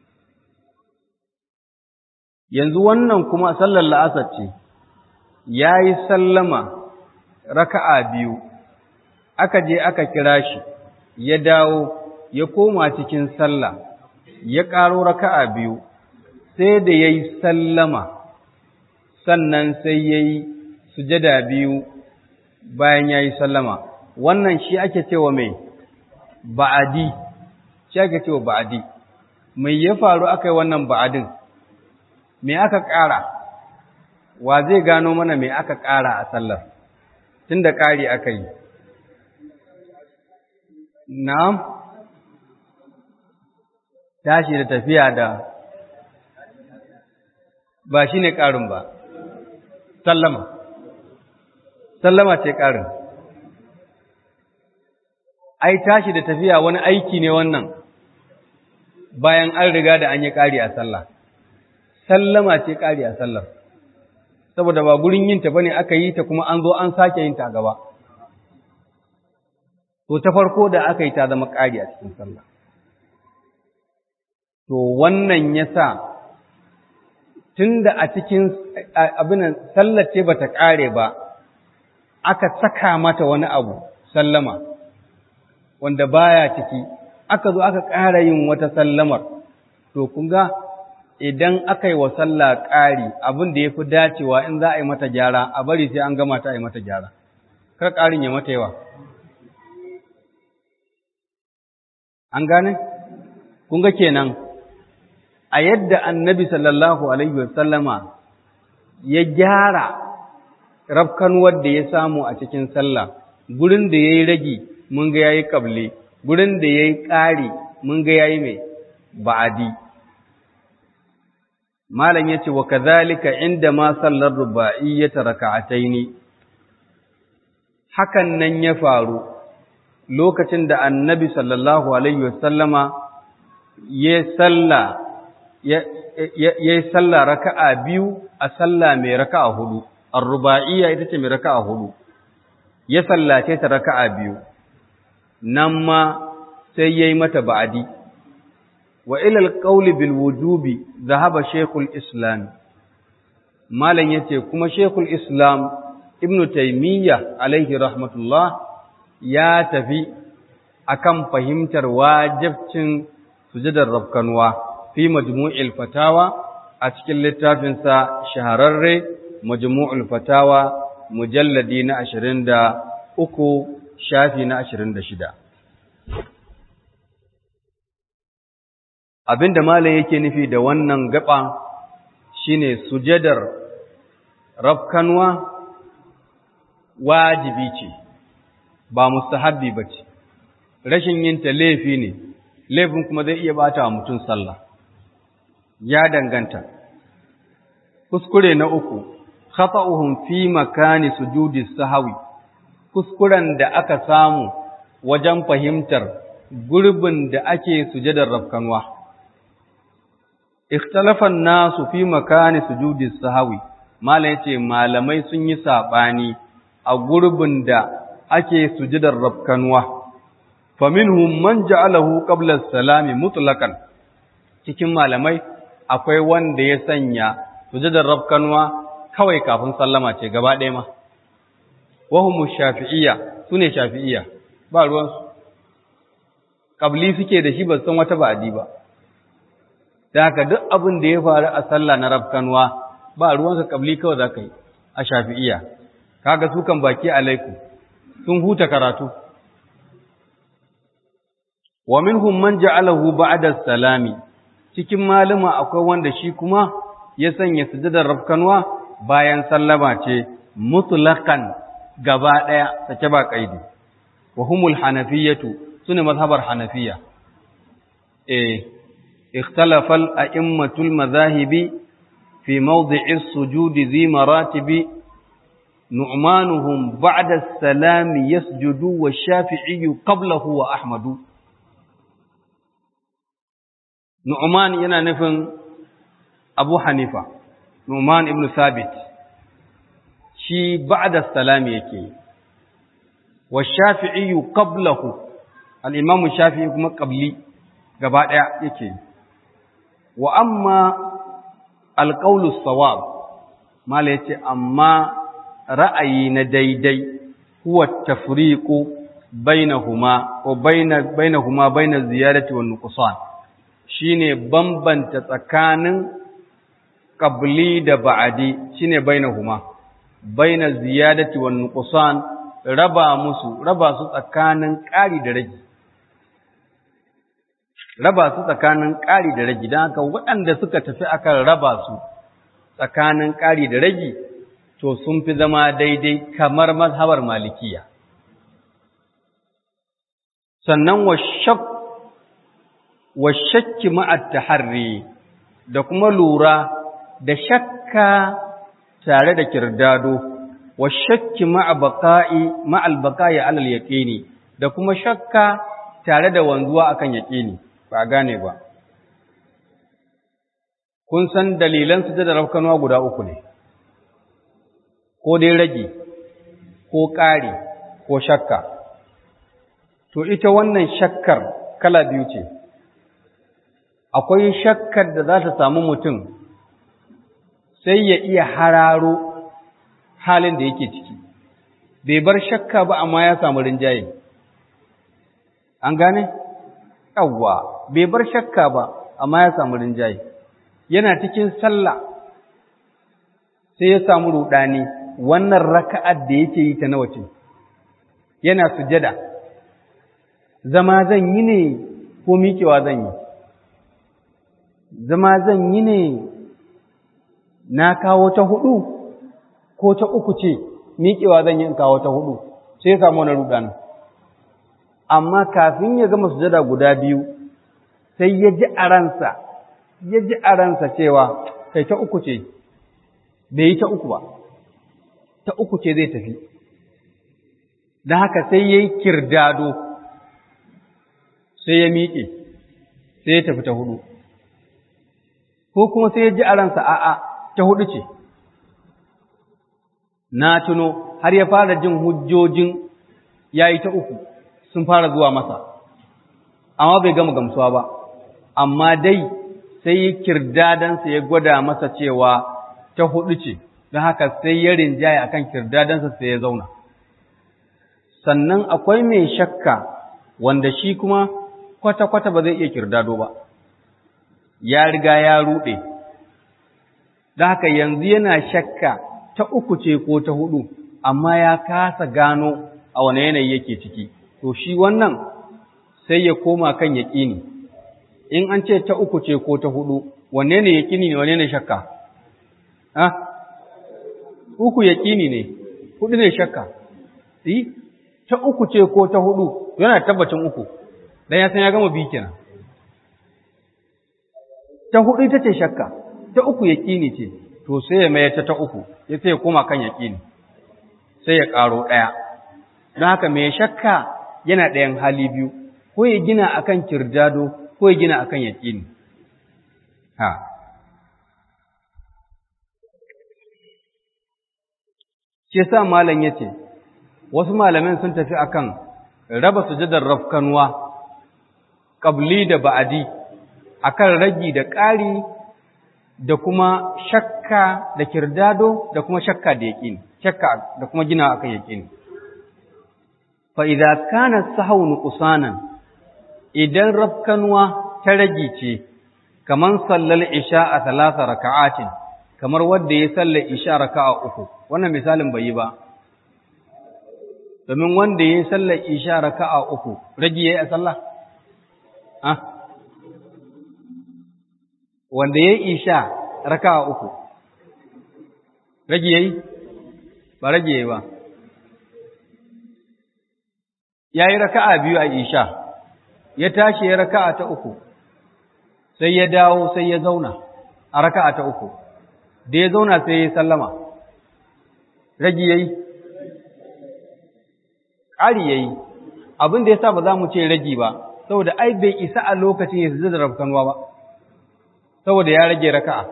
yanzu wannan kuma sallar la'asar ce ya yi sallama raka'a biyu aka je aka kira shi ya dawo ya koma cikin sallah ya ƙaro raka'a biyu sai da ya yi sallama sannan sai ya yi sujada biyu bayan ya yi sallama wannan shi ake cewa mai ba'adi shi ake cewa ba'adi mai ya faru aka yi wannan ba'adin me aka ƙara wa zai gano mana me aka ƙara a sallar tun da ƙari aka yi na'am tashi da tafiya da ba shi ne ƙarin ba sallama sallama ce ƙarin ai tashi da tafiya wani aiki ne wannan bayan an riga da an yi ƙari a sallah sallama ce ƙari a sallar saboda ba gurin yinta bane aka yi ta kuma an zo an sake yin ta gaba to ta farko da aka yi ta zama ƙari a cikin sallah to wannan yasa tunda a cikin abin sallar ce bata ƙare ba aka saka mata wani abu sallama wanda baya ciki aka zo aka ƙara yin wata sallamar to kun ga idan aka yi wa sallah ƙari abin da ya fi dacewa in za a yi mata gyara a bari sai an gama ta a yi mata gyara kar ƙarin ya mata yawa an gane kun ga kenan a yadda annabi sallallahu alaihi wasallama ya gyara rafkanuwar da ya samu a cikin sallah gurin da ya yi ragi mun ga ya yi ƙable gurin da ya yi ƙari mun ga ya yi mai ba'adi malam ya ce wa kazalika inda ma sallar ruba'iyyata raka'ataini hakan nan ya faru lokacin da annabi sallallahu alaihi wasallama ya salla ya yi salla raka'a biyu a salla mai raka'a hudu ar-ruba'iyya ita ce mai raka'a hudu ya sallace ta raka'a biyu nan ma sai yayi mata ba'adi wa ilal qawli bil wujubi zahaba shaykhul islam malan yace kuma shaykhul islam ibnu taymiya alaihi rahmatullah ya tafi akan fahimtar wajibcin sujudar rabkanwa fi majmu'il fatawa a cikin littafinsa shahararre majmu'ul fatawa mujalladi na 23 shafi na 26 abinda malam yake nufi da wannan gaba shine sujadar rafkanwa wajibi ce ba mustahabbi bace rashin yin ta laifi ne laifin kuma zai iya bata wa mutum sallah ya danganta kuskure na uku khata'uhum fi makani sujudi sahawi kuskuren da aka samu wajen fahimtar gurbin da ake sujadar rafkanwa ikhtalafa nasu fi makani sujudi sahawi malai yace malamai sun yi sabani a gurbin da ake sujudar rafkanwa faminhum man ja'alahu qabla as-salami mutlaqan cikin malamai akwai wanda ya sanya sujudar rafkanwa kawai kafin sallama ce gaba ɗaya ma wahumu shafi'iyya sune shafi'iyya ba ruwansu qabli suke da shi ba san wata ba'di ba da haka duk abin da ya faru a sallah na rafkanwa ba ruwanka kabli kawai za ka yi a shafi'iya kaga su kan baki alaikum sun huta karatu wa minhum man ja'alahu ba'da salami cikin malama akwai wanda shi kuma ya sanya sujudar rafkanwa bayan sallama ce mutlaqan gaba daya sake ba kaidi wa humul hanafiyatu sune mazhabar hanafiya eh ikhtalafa al-a'immatul madhahibi fi mawdi'i as-sujudi zi maratibi nu'manuhum ba'da as-salami yasjudu wa shafi'i qablahu wa ahmadu Nu'man yana nufin Abu Hanifa, Nu'man ibn Sabit, shi ba'da salami yake, wa shafi'iyu qablahu, al'imamu shafi'i kuma ƙabli gaba ɗaya yake, wa amma alƙaulus sawab, mala yace amma ra'ayi na daidai, huwa tafriqu bainahuma ko bainahuma bainaz ziyarati wan nuqsan shine bambanta tsakanin qabli da ba'adi shine bainahuma baina ziyadati wan nuqsan raba musu raba su tsakanin ƙari da rage raba su tsakanin ƙari da rage dan haka waɗanda suka tafi akan raba su tsakanin ƙari da rage to sun fi zama daidai kamar mazhabar malikiya sannan wa shak wa shakki ma'at taharri da kuma lura da shakka tare da kirdado wa shakki ma'a baqa'i ma'al baqa'i 'alal yaqini da kuma shakka tare da wanzuwa akan yaqini ba gane ba kun san dalilan sujada rafkanuwa guda uku ne ko dai rage ko ƙari ko shakka to ita wannan shakkar kala biyu ce akwai shakkar da za ta samu mutum sai ya iya hararo halin da yake ciki bai bar shakka ba amma ya samu rinjaye an gane yawwa bai bar shakka ba amma ya samu rinjaye yana cikin sallah sai ya samu rudani wannan raka'ar da yake yi ta nawa ce yana sujada zama zan yi ne ko miƙewa zan yi zama zan yi ne na kawo ta hudu ko ta uku ce miƙewa zan yi in kawo ta hudu sai ya samu wani rudani amma kafin ya gama sujada guda biyu sai ya ji a ransa ya ji a ransa cewa kai ta uku ce bai yi ta uku ba ta uku ce zai tafi da haka sai ya yi kirdado sai ya miƙe sai ya tafi ta hudu ko kuma sai ya ji a ransa a'a ta hudu ce na tuno har ya fara jin hujjojin ya yi ta uku sun fara zuwa masa amma bai gama gamsuwa ba amma dai sai kirdadansa ya gwada masa cewa ta hudu ce don haka sai ya rinjaya akan kirdadansa sai ya zauna sannan akwai mai shakka wanda shi kuma kwata-kwata ba zai iya kirdado ba ya riga ya ruɗe don haka yanzu yana shakka ta uku ce ko ta hudu amma ya kasa gano a wane yanayi yake ciki to shi wannan sai ya koma kan yaƙini in an ce ta uku ce ko ta hudu wanne ne yaƙini ne wanne ne shakka ha uku yaƙini ne hudu ne shakka yi ta uku ce ko ta hudu yana tabbacin uku dan ya san ya gama bi kenan ta hudu ita ce shakka ta uku yaƙini ce to sai ya mai ta ta uku ya sai ya koma kan yaƙini sai ya ƙaro ɗaya don haka mai shakka yana ɗayan hali biyu ko ya gina akan kirdado ko ya gina akan yaƙini ha shi sa malam yace wasu malamin sun tafi akan raba sujadar rafkanwa qabli da ba'adi akan ragi da ƙari da kuma shakka da kirdado da kuma shakka da yaƙini shakka da kuma gina akan yaƙini fa idza kana sahau nuqsanan idan rafkanwa ta ragi ce kaman sallal isha a talata raka'atin kamar wanda ya sallar isha raka'a uku wannan misalin bai yi ba domin wanda ya sallar isha raka'a uku ragi yayi a sallah ah wanda ya isha raka'a uku ragi yayi ba ragi yayi ba yayi raka'a biyu a isha ya tashi ya raka'a ta uku sai ya dawo sai ya zauna a raka'a ta uku da ya zauna sai ya sallama ragi yayi ƙari yayi abin da yasa ba za mu ce ragi ba saboda ai bai isa a lokacin ya zai da rafkanuwa ba saboda ya rage raka'a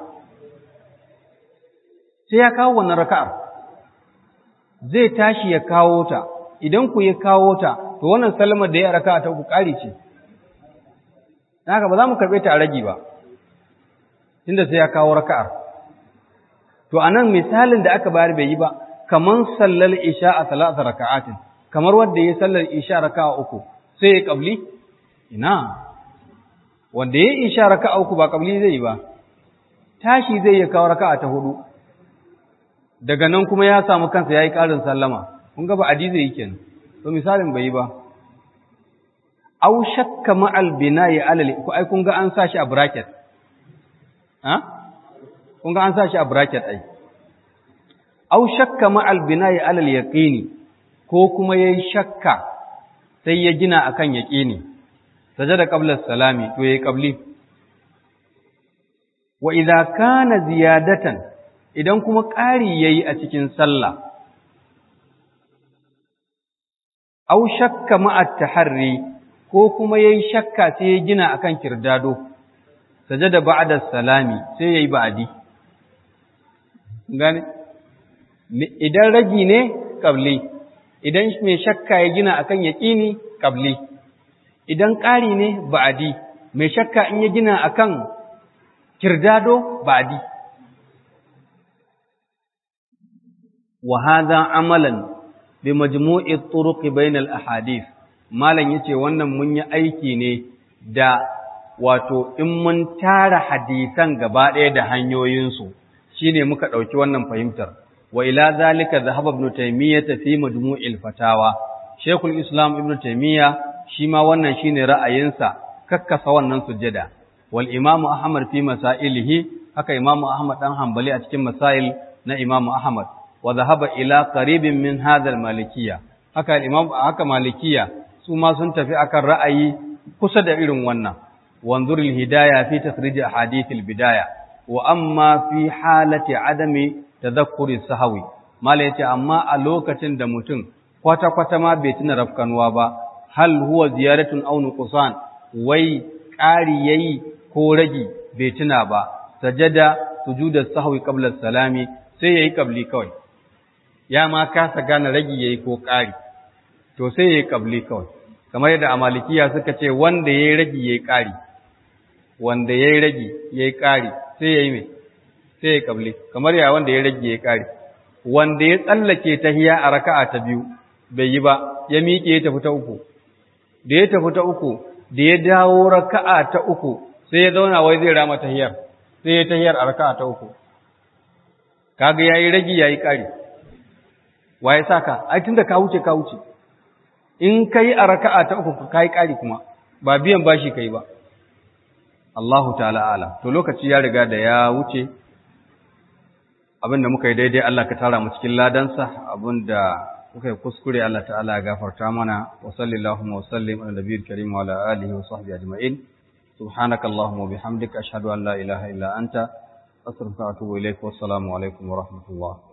sai ya kawo wannan raka'ar zai tashi ya kawo ta idan ku ya kawo ta to wannan sallamar da ya raka'a ta uku ƙari ce haka ba za mu karɓe ta a ragi ba inda sai ya kawo raka'ar to anan misalin da aka bayar bai yi ba kaman sallal isha a salata raka'atin kamar wanda ya sallar isha raka'a uku sai ya kabli ina wanda ya isha raka'a uku ba kabli zai yi ba tashi zai ya kawo raka'a ta hudu daga nan kuma ya samu kansa yayi karin sallama kun ga ba adi zai yi kenan to misalin bai yi ba aw shakka ma'al bina'i alal ko ai kun ga an sa shi a bracket ha kun ga an sa shi a bracket ai aw shakka ma'al bina'i alal yaqini ko kuma yayi shakka sai ya gina akan yaqini sajada qabla salami to yayi qabli wa idza kana ziyadatan idan kuma ƙari yayi a cikin sallah aw shakka ma'at taharri ko kuma yayi shakka sai ya gina akan kirdado sajada ba'da salami sai yayi ba'di gane idan ragi ne qabli idan mai shakka ya gina akan yaqini qabli idan ƙari ne ba'di mai shakka in ya gina akan kirdado ba'di wa hadha amalan bi majmu'i turuq bainal ahadith malam yace wannan mun yi aiki ne da wato in mun tara hadisan gaba ɗaya da hanyoyinsu shine muka ɗauki wannan fahimtar wa ila zalika dhahaba ibn taymiyyah fi majmu'il fatawa shaykhul islam ibn taymiyyah shi ma wannan shine ra'ayinsa kakkasa wannan sujjada wal imamu ahmad fi masailihi haka imamu ahmad dan hanbali a cikin masail na imamu ahmad wa dhahaba ila qaribin min hadha al malikiyya haka imam haka malikiyya su ma sun tafi akan ra'ayi kusa da irin wannan wanzur al hidayah fi takhrij ahadith al bidaya wa amma fi halati adami tadhakkuri sahawi mala yace amma a lokacin da mutum kwata kwata ma bai tuna rafkanuwa ba hal huwa ziyaratun aw nuqsan wai ƙari yayi ko ragi bai tuna ba sajada sujuda sahwi qabla salami sai yayi qabli kawai ya ma kasa gane ragi yayi ko ƙari to sai yayi qabli kawai kamar yadda amalikiya suka ce wanda yayi ragi yayi ƙari wanda yayi ragi yayi ƙari sai yayi me sai yayi qabli kamar ya wanda yayi ragi yayi ƙari wanda ya tsallake tahiya a raka'a ta biyu bai yi ba ya miƙe ya tafi ta uku da ya tafi ta uku da ya dawo raka'a ta uku sai ya zauna wai zai rama tahiyar sai ya tahiyar a raka'a ta uku kaga yayi ragi yayi kari waye saka ai tunda ka wuce ka wuce in kai a raka'a ta uku kai kari kuma ba biyan bashi kai ba Allahu ta'ala alam to lokaci ya riga da ya wuce abinda muka yi daidai Allah ka tara mu cikin ladansa abinda kuka yi kuskure Allah ta'ala ya gafarta mana wa sallallahu wa sallim ala nabiyil karim wa ala alihi wa sahbihi ajma'in subhanaka allahumma wa bihamdika ashhadu an la ilaha illa anta astaghfiruka wa atubu ilaik wa assalamu alaikum wa rahmatullah